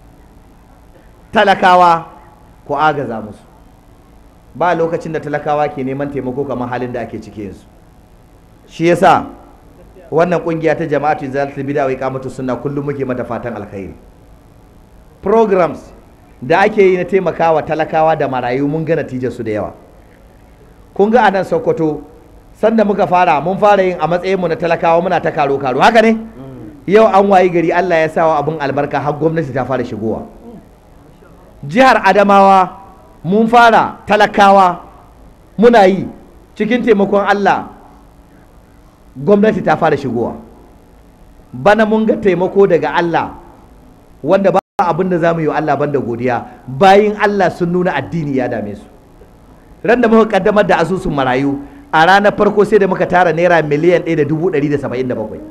talakawa ku agaza musu ba lokacin da talakawa ke neman taimako kamar halin da ake cike yanzu shi yasa wannan kungiya ta jama'atu zalatul bid'a wa iqamatu sunna kullum muke mata fatan alkhairi programs da ake yi na taimakawa talakawa da marayu mun ga natijar su da yawa kun ga anan Sokoto sanda muka fara mun fara yin a matsayin mu na talakawa muna ta karo karo haka ne yau an wayi gari Allah ya sawa abun albarka har gwamnati ta fara shigowa jihar Adamawa mun fara talakawa muna yi cikin taimakon Allah gwamnati ta fara shigowa bana mun ga taimako daga Allah wanda ba abin da za mu yi wa Allah banda godiya bayin Allah sun nuna addini ya dame su ran da muka kaddamar da asusun marayu a ranar farko sai da muka tara naira miliyan ɗaya da dubu ɗari da saba'in da bakwai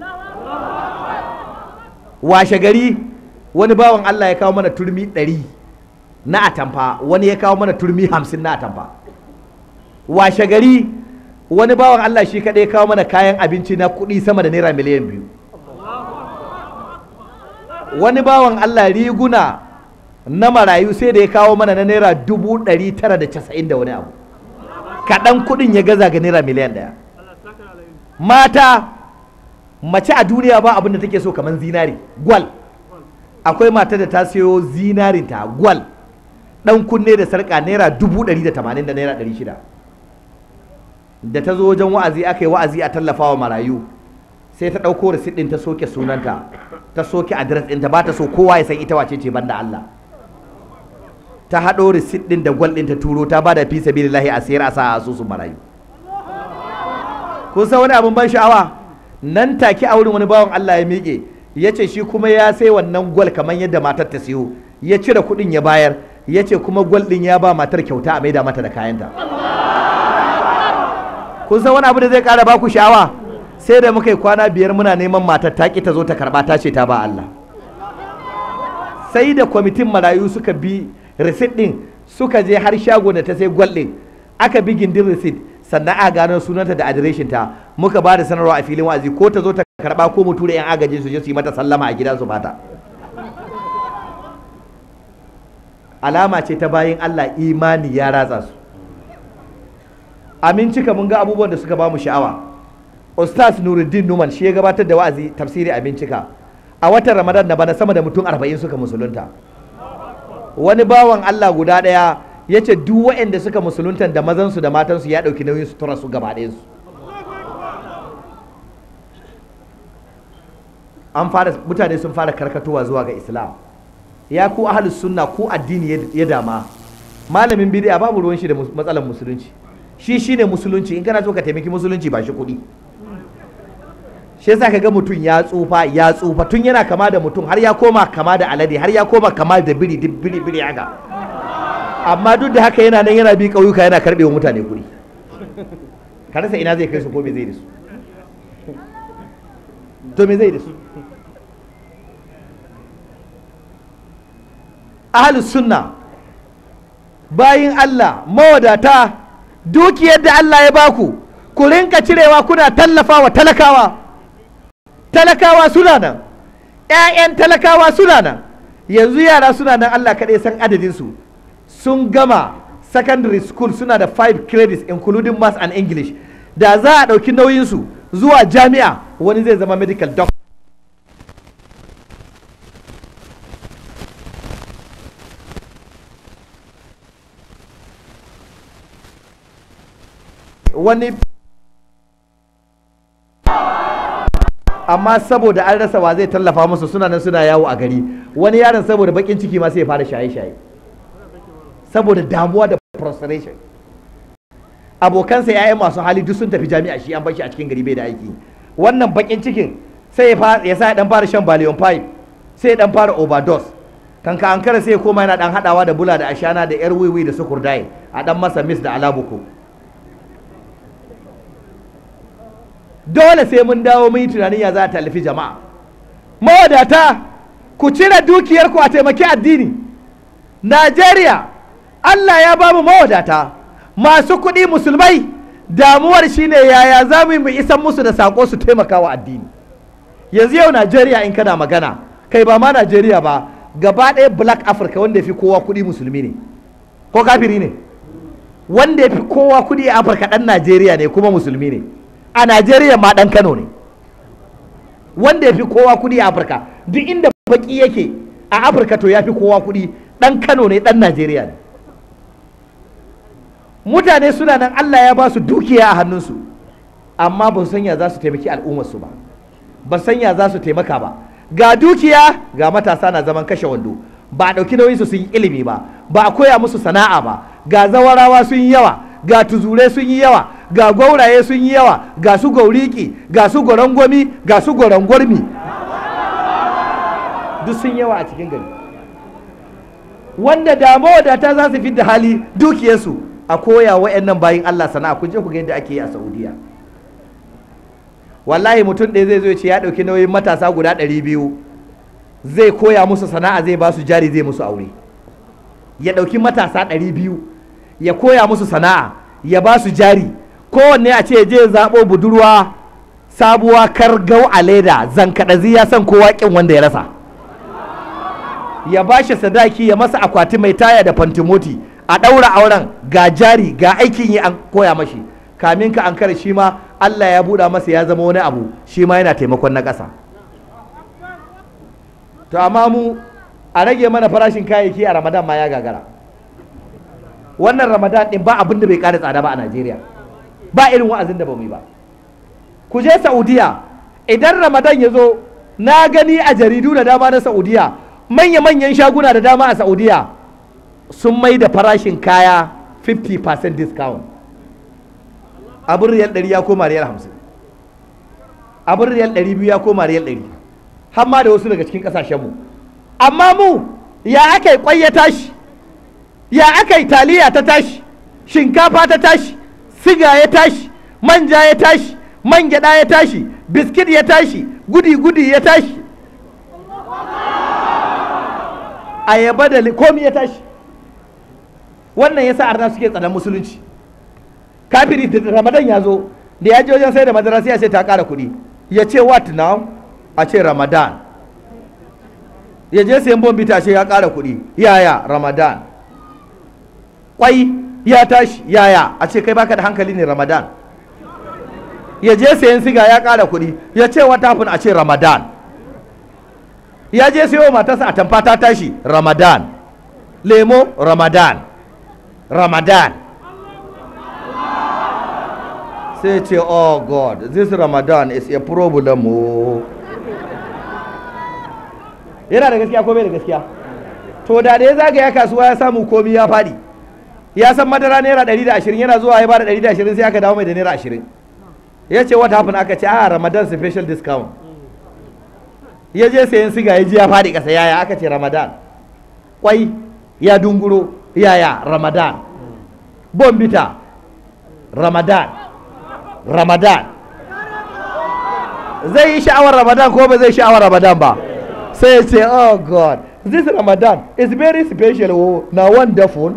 washe gari wani bawan Allah ya kawo mana turmi ɗari na atamfa wani ya kawo mana turmi hamsin na atamfa washe gari wani bawan Allah shi kaɗai ya kawo mana kayan abinci na kuɗi sama da naira miliyan biyu wani bawan Allah riguna na marayu sai da ya kawo mana na naira dubu ɗari tara da casa'in da wani abu kaɗan kuɗin ya gaza ga naira miliyan ɗaya mata mace a duniya ba abin da take so kamar zinari gwal akwai mata da ta siyo zinarinta gwal ɗan kunne da sarƙa naira dubu ɗari da tamanin da naira ɗari shida da ta zo wajen wa'azi aka yi wa'azi a tallafa wa marayu sai ta ɗauko risit ɗin ta soke sunanta ta soke adres ɗinta ba ta so kowa ya san ita wace ce banda Allah ta haɗo risit ɗin da gwal ɗin ta turo ta bada fi sabilillahi a sayar a sa a asusun marayu kun san wani abin ban sha'awa nan take a wurin wani bawan Allah ya miƙe ya ce shi kuma ya sai wannan gwal kamar yadda matar ta siyo ya cire kuɗin ya bayar ya ce kuma gwal ɗin ya ba matar kyauta a maida mata da kayanta kun san wani abu da zai ƙara baku sha'awa sai da muka yi kwana biyar muna neman matar ta ta zo ta karɓa ta ce ta ba Allah sai da kwamitin marayu suka bi risit ɗin suka je har shago da ta sai gwal ɗin aka bi gindin risit sannan a gano sunanta da adireshin ta muka ba da sanarwa a filin wa'azi ko ta zo ta karɓa ko mu tura 'yan agaji su je su yi mata sallama a gidansu bata alama ce ta bayin Allah imani ya ratsa su amincika mun ga abubuwan da suka ba mu sha'awa Ustaz Nuruddin Numan shi ya gabatar da wa'azi tafsiri a bincika a watan Ramadan na bana sama da mutum arba'in suka musulunta wani bawan Allah guda ɗaya ya ce duk waɗanda suka musulunta da mazansu da matansu ya ɗauki nauyin su tura su gaba su an fara mutane sun fara karkatowa zuwa ga Islam ya ku ahlus sunna ku addini ya dama malamin bid'a babu ruwan shi da matsalar musulunci shi shine musulunci in kana so ka taimaki musulunci ba shi kuɗi shi yasa ka ga mutum ya tsufa ya tsufa tun yana kama da mutum har ya koma kama da alade har ya koma kama da biri duk biri biri haka amma duk da haka yana nan yana bi ƙauyuka yana karɓe wa mutane kuɗi ka rasa ina zai kai su ko me zai da su to me zai da su ahlus sunna bayin Allah mawadata dukiyar da Allah ya baku ku rinka cirewa kuna tallafa wa talakawa talakawa suna nan ‘ya'yan talakawa suna nan yanzu yara suna nan Allah kaɗai san adadinsu sun gama secondary school suna da five credits including maths and english da za a ɗauki nauyinsu zuwa jami'a wani zai zama medical doctor wani amma saboda an rasa wa zai tallafa musu suna nan suna yawo a gari wani yaron saboda bakin ciki ma sai ya fara shaye-shaye saboda damuwa da frustration abokansa ya'yan masu hali duk sun tafi jami'a shi an bar shi a cikin gari bai da aiki wannan bakin cikin sai ya fa- ya sa ya dan fara shan baliyon pipe sai ya dan fara overdose kanka an kara sai ya koma yana dan hadawa da bula da ashana da yar wiwi da sukurdai a dan masa mis da alabuku dole sai mun dawo mun yi tunanin ya za a tallafi jama'a mawadata ku cire dukiyarku a taimaki addini najeriya allah ya ba mu mawadata masu kuɗi musulmai damuwar shine yaya za mu yi mu isan musu da saƙo su taimaka wa addini yanzu yau najeriya in kana magana kai ba ma najeriya ba gaba ɗaya black africa wanda ya fi kowa kuɗi musulmi ne ko kafiri ne wanda ya fi kowa kuɗi a afirka ɗan najeriya ne kuma musulmi ne a najeriya ma ɗan kano ne wanda ya fi kowa kuɗi a afirka duk inda baki yake a afirka to ya fi kowa kuɗi ɗan kano ne ɗan najeriya ne mutane suna nan allah ya ba su dukiya a hannunsu amma ba su sanya za su taimaki al'ummarsu ba ba su sanya za su taimaka ba ga dukiya ga matasa na zaman kashe wando ba a ɗauki nauyinsu sun yi ilimi ba ba a koya musu sana'a ba ga zawarawa sun yi yawa ga tuzure sun yi yawa ga gwauraye sun yi yawa ga su gauriki ga su gorangwami ga su gorangwarmi duk sun yawa a cikin gari wanda da mawadata za su fi da hali dukiyarsu a koya wa'annan bayin Allah sana'a kun je ku ga yadda ake yi a Saudiya wallahi mutum ɗaya zai zo ya ce ya ɗauki nauyin matasa guda ɗari biyu zai koya musu sana'a zai ba su jari zai musu aure ya ɗauki matasa ɗari biyu ya koya musu sana'a ya ba su jari kowanne a ce je zaɓo budurwa sabuwa kargau a leda zankaɗazi ya san kowa ƙin wanda ya rasa ya ba shi sadaki ya masa akwati mai taya da fantimoti a ɗaura auren ga jari ga aikin yi an koya mashi kamin ka an kare shi ma Allah ya buɗa masa ya zama wani abu shi ma yana taimakon na ƙasa to amma mu a rage mana farashin kayayyaki a ramadan ma ya gagara wannan ramadan ɗin ba abin da bai ƙara tsada ba a najeriya ba irin wa'azin da ba mu yi ba ku je saudiya idan ramadan ya zo na gani a jaridu da dama na saudiya manya-manyan shaguna da dama a saudiya sun mai da farashin kaya 50% discount abin riyal 100 ya koma riyal 50 abin riyal 200 ya koma riyal 100 har ma da wasu daga cikin kasashenmu amma mu ya aka yi kwai ya tashi ya aka yi taliya ta tashi shinkafa ta tashi siga ya tashi manja ya tashi man gyada ya tashi biskit ya tashi gudi-gudi ya tashi ayaba da komi ya tashi wannan yasa arna suke tsanan musulunci kafiri da ramadan ya zo da ya je wajen sai da madara sai ya ce ta kara kuɗi ya ce what now a ce ramadan ya je sayan bombita ce ya kara kuɗi yaya ramadan kwai ya tashi yaya a ce kai baka da hankali ne ramadan ya je sayan siga ya kara kuɗi ya ce what happened a ce ramadan ya je sayo matarsa a tamfa ta tashi ramadan lemo ramadan ramadan sai ce oh god this ramadan is a problem oh. yana da gaskiya ko bai da gaskiya to da da ya zagaya kasuwa ya samu komi ya faɗi ya san madara naira 120 yana zuwa ya bada 120 sai aka dawo mai da naira 20 ya ce what happened aka ce a ramadan special discount ya je sayan siga ya ji ya faɗi ƙasa yaya aka ce ramadan kwai ya dunguro yaya ramadan bombita ramadan ramadan zai yi sha'awar ramadan ko ba zai sha'awar ramadan ba sai ya ce oh god this ramadan is very special oh na wonderful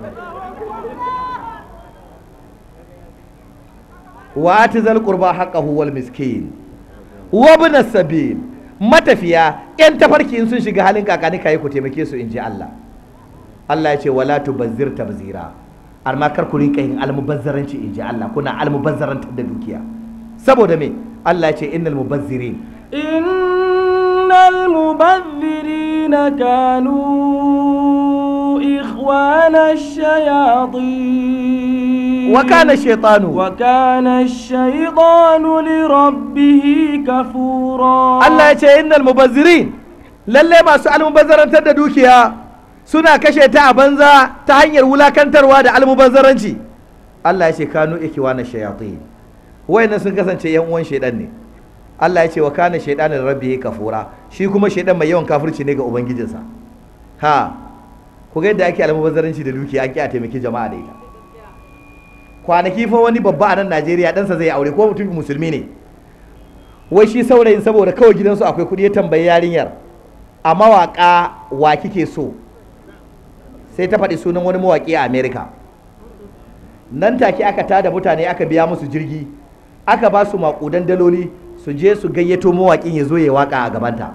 wa atizal qurba haqqahu wal miskin wa ibn sabil matafiya yan tafarki in sun shiga halin kakani kai ku taimake su inji Allah Allah ya ce wala tubazzir tabzira amma kar ku rinka yin almubazzaranci inji Allah kuna almubazzarantar da dukiya saboda me Allah ya ce innal mubazzirin إن المبذرين كانوا إخوان الشياطين wa kana shaytanu وكان الشيطان لربه كفورا Allah ya ce innal mubazzirin lalle masu almubazzarantar da dukiya suna kashe ta a banza ta hanyar wulakantarwa da almubazzaranci Allah ya ce kanu ikiwana shayatin wayannan sun kasance yan uwan shaidan ne Allah ya ce wa kana shaytanin rabbihi kafura shi kuma shaidan mai yawan kafirci ne ga ubangijinsa ha ku ga yadda ake almubazzaranci da dukiya an ki a taimaki jama'a da ita kwanaki fa wani babba a nan Najeriya ɗansa zai aure ko mutum musulmi ne wai shi saurayin saboda kawai gidansu akwai kuɗi ya tambayi yarinyar a mawaƙa wa kike so sai ta faɗi sunan wani mawaƙi a Amerika nan take aka tada mutane aka biya musu jirgi aka ba su maƙudan daloli su je su gayyato mawaƙin ya zo ya waƙa a gabanta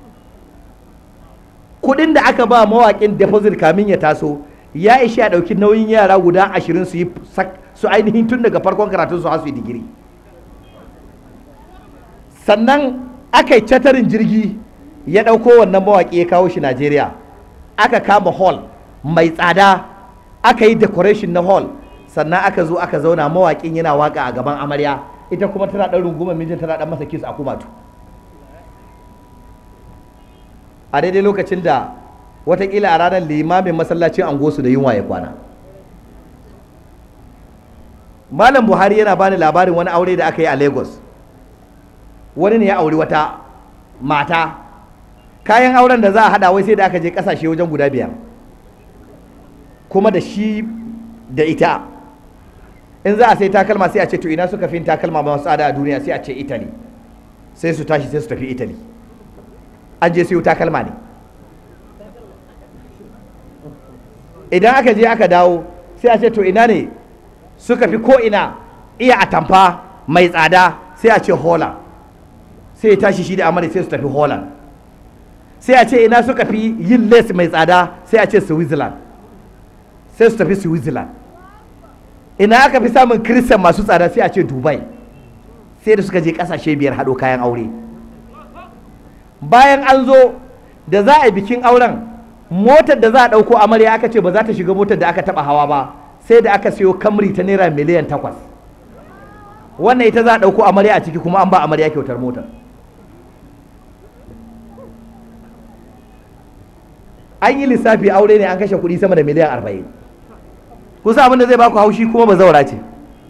kuɗin da aka ba mawaƙin deposit kamin ya taso ya ishi a ɗauki nauyin yara guda ashirin su yi sak- su ainihin tun daga farkon karatun su har su yi digiri sannan aka yi catarin jirgi ya ɗauko wannan mawaƙi ya kawo shi najeriya aka kama hall mai tsada aka yi decoration na hall sannan aka zo aka zauna mawaƙin yana waka a gaban amarya ita kuma tana ɗan rungumar mijin tana ɗan masa kiss a kumatu a daidai lokacin da watakila a ranar limamin masallacin angosu da yunwa ya kwana malam buhari yana bani labarin wani aure da aka yi a lagos wani ne ya auri wata mata kayan auren da za a hada wai sai da aka je kasashe wajen guda biyar kuma da shi da ita in za a sai takalma sai a ce to ina suka fi takalma masu tsada a duniya sai a ce italy sai su tashi sai su tafi italy an je siyo takalma ne idan aka je aka dawo sai a ce to ina ne suka fi ko ina iya atamfa mai tsada sai a ce holland sai ya tashi shi da amare sai su tafi holland sai a ce ina suka fi yin les mai tsada sai a ce switzerland sai su tafi switzerland ina aka fi samun kiristan masu tsada sai a ce dubai sai da suka je kasashe biyar haɗo kayan aure bayan an zo da za a yi bikin auren motar da za a ɗauko amarya aka ce ba za ta shiga motar da aka taɓa hawa ba sai da aka siyo kamri ta naira miliyan takwas wannan ita za a ɗauko amarya a ciki kuma an ba amarya kyautar motar an yi lissafi aure ne an kashe kuɗi sama da miliyan arba'in kusa abin da zai baku haushi kuma ba zaura ce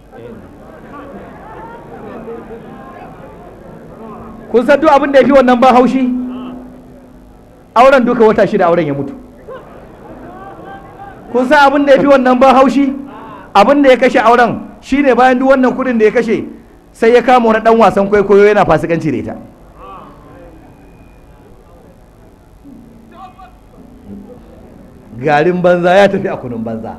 kun san duk abin da ya fi wannan ban haushi auren duka wata shida auren ya mutu kun san abin da ya fi wannan ban haushi abin da ya kashe auren shine bayan duk wannan kuɗin da ya kashe sai ya kama wani ɗan wasan kwaikwayo yana fasikanci da ita garin banza ya tafi a kunun banza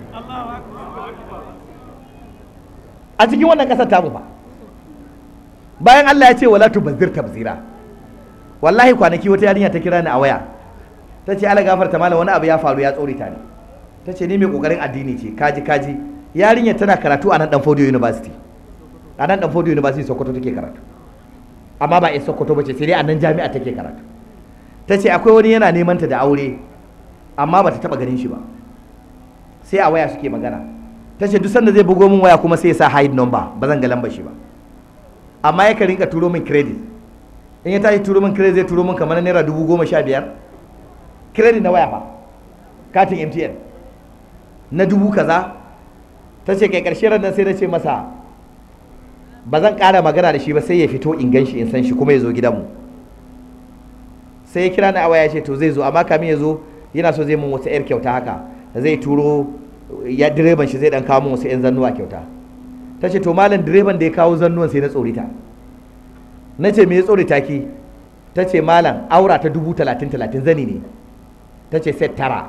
a cikin wannan ƙasar tamu fa bayan Allah ya ce wala tubazzir tabzira wallahi kwanaki wata yarinya ta kira ni a waya ta ce ala gafarta malam wani abu ya faru ya tsori ta ne ta ce ni mai kokarin addini ce kaji kaji yarinya tana karatu a nan dan Fodio University a nan dan Fodio University Sokoto take karatu amma ba a Sokoto ba ce sai dai a nan jami'a take karatu ta ce akwai wani yana neman ta da aure amma ba ta taba ganin shi ba sai a waya suke magana ta ce duk sanda zai bugo min waya kuma sai ya sa hide number ba zan ga lambar shi ba amma yakan rinka turo min credit in ya tashi turo min credit zai turo min kamar naira dubu goma sha biyar credit na waya fa katin mtn na dubu kaza ta ce kai karshe ran sai na ce masa ba zan ƙara magana da shi ba sai ya fito in gan shi in san shi kuma ya zo gidanmu sai ya kira ni a waya ce to zai zo amma kamin ya zo yana so zai mun wata yar kyauta haka zai turo ya direban shi zai dan kawo mun wasu yan zannuwa kyauta ta ce to malam direban da ya kawo zannuwan sai na tsorita na ce me ya tsorita ki ta ce malam aura ta dubu talatin talatin zani ne ta ce set tara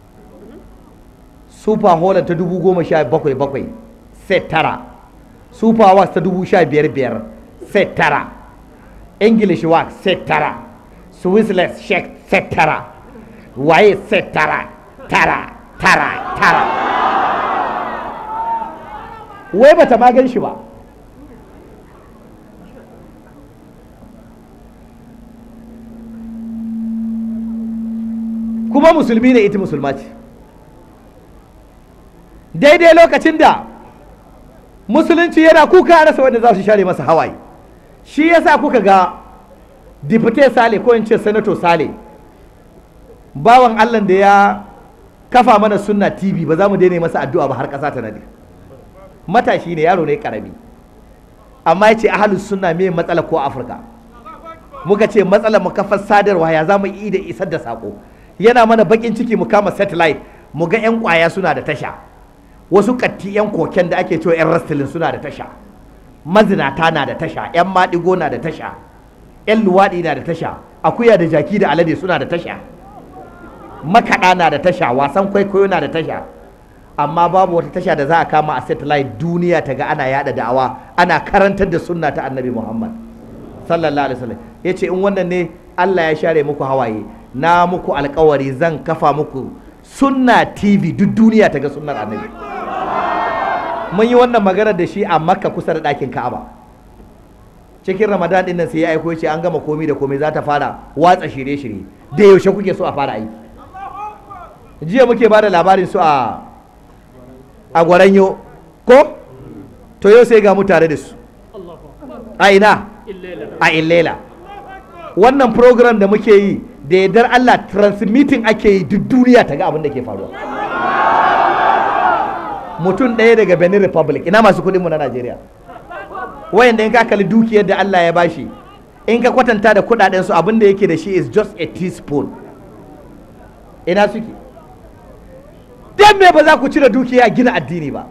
super holland ta dubu goma sha bakwai bakwai set tara super wax ta dubu sha biyar biyar set tara english wax set tara swissless shek set tara waye set tara tara tara tara wai bata ma gan shi ba kuma musulmi ne ita musulma ce daidai lokacin da musulunci yana kuka a rasa wanda za su share masa hawaye shi yasa kuka ga dipite sale ko in ce senator sale bawan allah da ya kafa mana sunna tv ba za mu daina masa addu'a ba har ƙasa ta nade matashi ne yaro ne karami amma ya ce ahalus sunna me matsala ko afirka muka ce matsalar mu kafar sadarwa ya za mu yi da isar da sako yana mana bakin ciki mu kama satellite mu ga yan kwaya suna da tasha wasu katti yan koken da ake cewa yan rastilin suna da tasha mazinata na da tasha yan maɗigo na da tasha yan luwaɗi na da tasha akuya da jaki da alade suna da tasha makaɗa na da tasha wasan kwaikwayo na da tasha amma babu wata tasha da za a kama a satellite duniya ta ga ana yada da'awa ana karantar da sunna ta annabi muhammad sallallahu alaihi wasallam ya ce in wannan ne allah ya share muku hawaye na muku alkawari zan kafa muku sunna tv duk duniya ta ga sunnar annabi mun yi wannan magana da shi a makka kusa da ɗakin ka'aba cikin ramadan ɗin nan sai ya aiko ya ce an gama komi da komai za ta fara watsa shirye-shirye da yaushe kuke so a fara aiki jiya muke ba da labarin su a a gwaranyo ko to yau sai ga mu tare da su a ina a illela wannan program da muke yi da yardar Allah transmitting ake yi duk duniya ta ga abin da ke faruwa mutum ɗaya daga Benin Republic ina masu kuɗinmu na Najeriya wayanda in ka kalli dukiyar da Allah ya bashi in ka kwatanta da kuɗaɗen su abin da yake da shi is just a teaspoon ina suke dan me ba za ku cire dukiya gina addini ba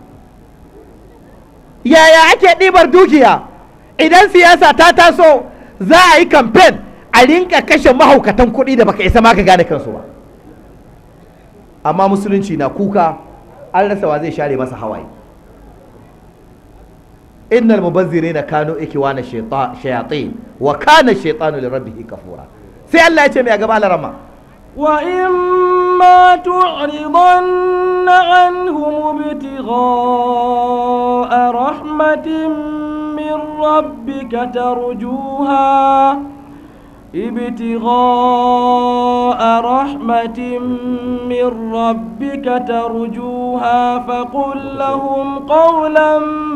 yaya ake ɗibar dukiya idan siyasa ta taso za a yi kamfen a rinka kashe mahaukatan kuɗi da baka isa ma ka gane kansu ba amma musulunci na kuka an rasa wa zai share masa hawaye innal mubazzirina kanu ikiwana shayatin wa kana shaytanu li rabbih kafura sai Allah ya ce mai a gaba larama وإما تعرضن عنهم ابتغاء رحمة من ربك ترجوها ابتغاء رحمة من ربك ترجوها فقل لهم قولا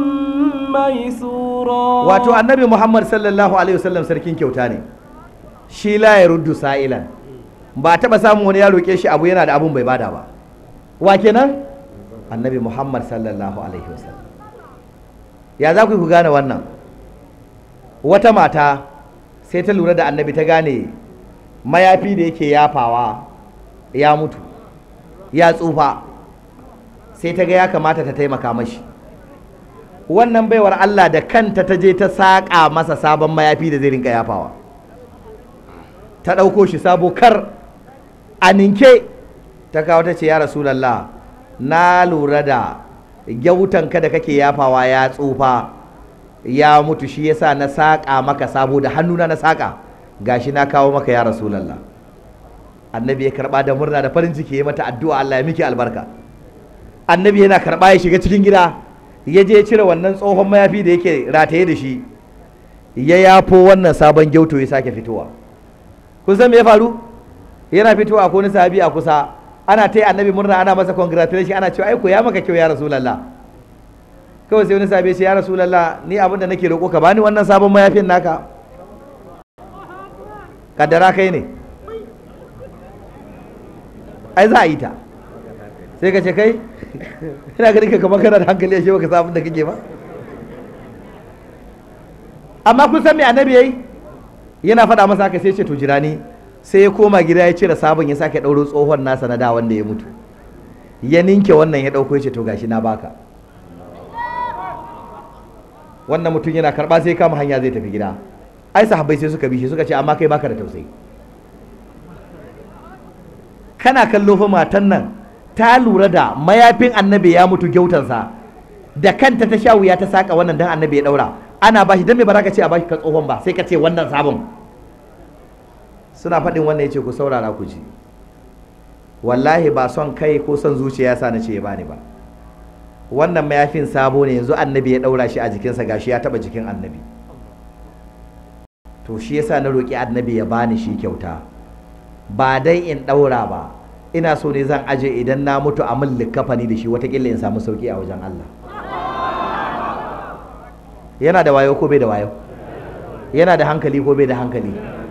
ميسورا wato annabi Muhammad sallallahu alaihi wasallam sarkin kyauta ne shi la ya ruddu sa'ilan ba taɓa samun wani ya roƙe shi abu yana da abun bai bada ba wa kenan annabi muhammad sallallahu alaihi wasallam ya za ku ku gane wannan wata mata sai ta lura da annabi ta gane mayafi da yake yafawa ya mutu ya tsufa sai ta ga ya kamata ta taimaka mashi wannan baiwar allah da kanta ta je ta saƙa masa sabon mayafi da zai rinka yafawa ta ɗauko shi sabo kar a ninke ta kawo ta ce ya rasulallah na lura da gyautanka da kake yafawa ya tsufa ya mutu shi yasa na saƙa maka sabo da hannuna na saƙa gashi na kawo maka ya rasulallah annabi ya karɓa da murna da farin ciki ya mata addu'a Allah ya miki albarka annabi yana karɓa ya shiga cikin gida ya je cire wannan tsohon mayafi da yake rataye da shi ya yafo wannan sabon gyauto ya sake fitowa kun san me ya faru yana fitowa ko wani sahabi a kusa ana ta annabi murna ana masa congratulation ana cewa ai ko ya maka kyau ya rasulullah kawai sai wani sahabi ya ce ya rasulullah ni abin da nake roƙo ka bani wannan sabon mayafin naka kaddara kai ne ai za a yi ta sai ka ce kai ina ganin ka kamar kana da hankali ashe baka san abin da kake ba amma kun san me annabi yayi yana faɗa masa haka sai ce to jira ni sai ya koma gida ya cire sabon ya sake ɗauro tsohon nasa na da wanda ya mutu ya ninke wannan ya ɗauko ya ce to gashi na baka wannan mutum yana karɓa sai kama hanya zai tafi gida ai sahabbai sai suka bi shi suka ce amma kai baka da tausayi kana kallo fa matan nan ta lura da mayafin annabi ya mutu gyautansa da kanta ta sha wuya ta saka wannan dan annabi ya daura ana bashi dan me ba za ka ce a bashi ka tsohon ba sai ka ce wannan sabon suna faɗin wannan ya ce ku saurara ku ji wallahi ba son kai ko son zuciya sa na ce ya bani ba wannan mayafin sabo ne yanzu annabi ya ɗaura shi a jikinsa gashi ya taɓa jikin annabi to shi yasa na roƙi annabi ya bani shi kyauta ba dai in ɗaura ba ina so ne zan aje idan na mutu a min likafani da shi watakila in samu sauki a wajen Allah yana da wayo ko bai da wayo yana da hankali ko bai da hankali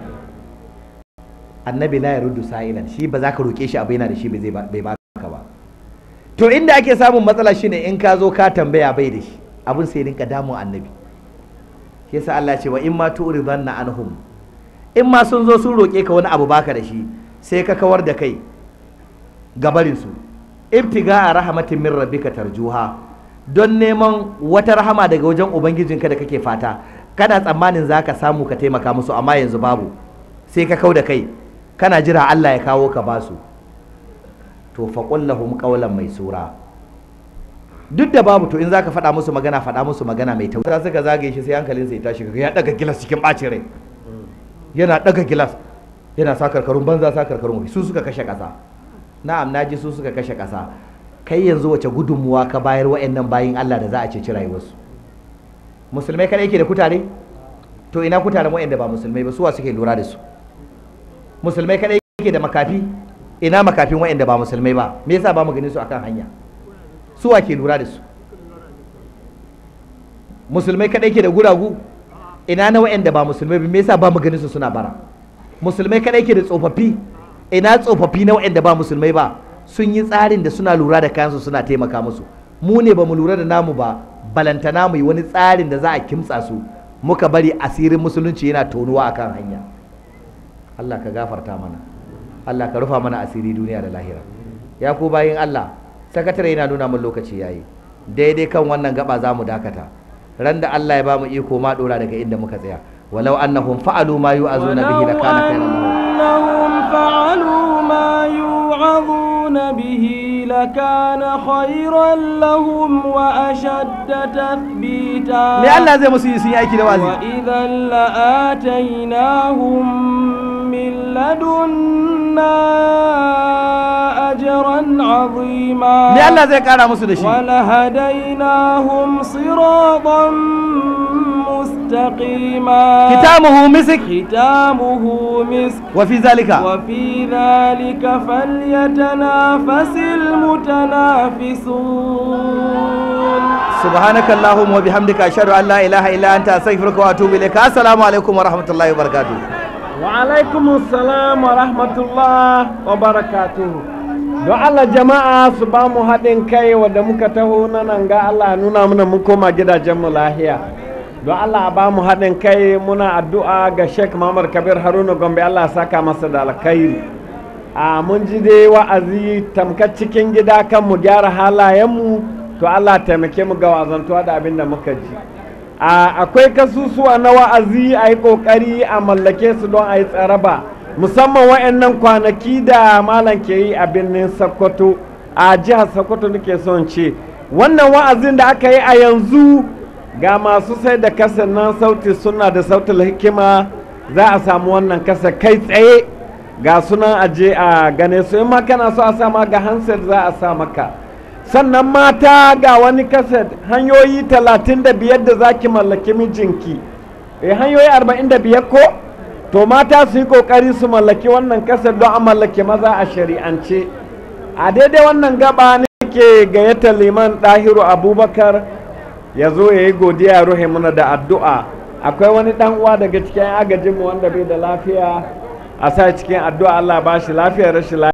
annabi la yaruddu sa'ilan shi ba za ka roke shi abu yana da shi bai bai baka ba to inda ake samun matsala shine in ka zo ka tambaya bai da shi abun sai rinka damun annabi shi yasa Allah ce wa in ma tu'ridanna anhum in ma sun zo sun roke ka wani abu baka da shi sai ka kawar da kai gabarin su ibtiga a rahmatin min rabbika tarjuha don neman wata rahama daga wajen ubangijinka da kake fata kana tsammanin zaka samu ka taimaka musu amma yanzu babu sai ka kau da kai kana jira Allah ya kawo ka basu to faqul lahum qawlan maisura duk da babu to in zaka faɗa musu magana faɗa musu magana mai tausa suka zagaye shi sai hankalin sai ya tashi kaga ya daga gilas cikin bacin rai yana daga gilas yana sa karkarun banza sa karkarun su suka kashe ƙasa na'am naji su suka kashe ƙasa kai yanzu wace gudunmuwa ka bayar wa'annan bayin Allah da za a ceci rayuwarsu musulmai kada yake da kutare to ina kutaren wa'anda ba musulmai ba suwa suke lura da su musulmai kada yake da makafi ina makafin wa'anda ba musulmai ba me yasa ba mu gani su akan hanya suwa ke lura da su musulmai kada yake da guragu ina na wa'anda ba musulmai ba me yasa ba mu gani su suna bara musulmai kada yake da tsofaffi ina tsofaffi na wa'anda ba musulmai ba sun yi tsarin da suna lura da kayansu suna taimaka musu mu ne ba mu lura da namu ba balantana mu yi wani tsarin da za a kimtsa su muka bari asirin musulunci yana tonuwa akan hanya Allah ka gafarta mana Allah ka rufa mana asiri duniya da lahira ya ku bayin Allah sakatare yana nuna mun lokaci yayi daidai kan wannan gaba za mu dakata ran da Allah ya ba mu iko ma dora daga inda muka tsaya walau annahum fa'alu ma yu'azuna bihi lakana khairan lahum أنهم فعلوا ما يوعظون به لكان خيرا لهم وأشد تثبيتا me Allah zai musu yi sun yi aiki da wazi وإذا لآتيناهم من لدنا أجرا عظيما me Allah zai kara musu da shi ولهديناهم صراطا مستقيما kitamuhu misik ختامه مسك wa fi zalika وفي ذلك فليتنافس المتنافسون سبحانك اللهم وبحمدك أشهد أن لا إله إلا أنت أستغفرك وأتوب إليك السلام عليكم ورحمة الله وبركاته وعلaikum salam wa rahmatullah wa barakatuhu don Allah jama'a su ba mu haɗin kai wadda muka taho na nan ga Allah nuna muna mun koma gidajenmu lahiya don Allah ba mu haɗin kai muna addu'a ga Sheikh Muhammad Kabir Haruna Gombe Allah saka masa da alkhairi a mun ji dai wa'azi tamkar cikin gida kan mu gyara halayenmu to Allah taimake mu ga wazantuwa da abin da muka ji a akwai kasusuwa na wa'azi a yi ƙoƙari a mallake su don a yi tsaraba musamman wa'annan kwanaki da malam ke yi a birnin sokoto a jihar sokoto nake son ce wannan wa'azin da aka yi a yanzu ga masu sai da kasa nan sauti suna da sautin hikima za a samu wannan kasa kai tsaye ga sunan aje a gane su in ma kana so a sa ma ga handset za a sa maka sannan mata ga wani kaset hanyoyi talatin da biyar da za ki mallaki mijinki eh hanyoyi arba'in da biyar ko to mata su yi kokari su mallaki wannan kaset don a mallaki maza a shari'ance a daidai wannan gaba ke gayyata liman ɗahiru abubakar ya zo ya yi godiya ruhe muna da addu'a akwai wani ɗan uwa daga cikin agajinmu wanda bai da lafiya a sa cikin addu'a allah ba shi lafiya rashin lafiya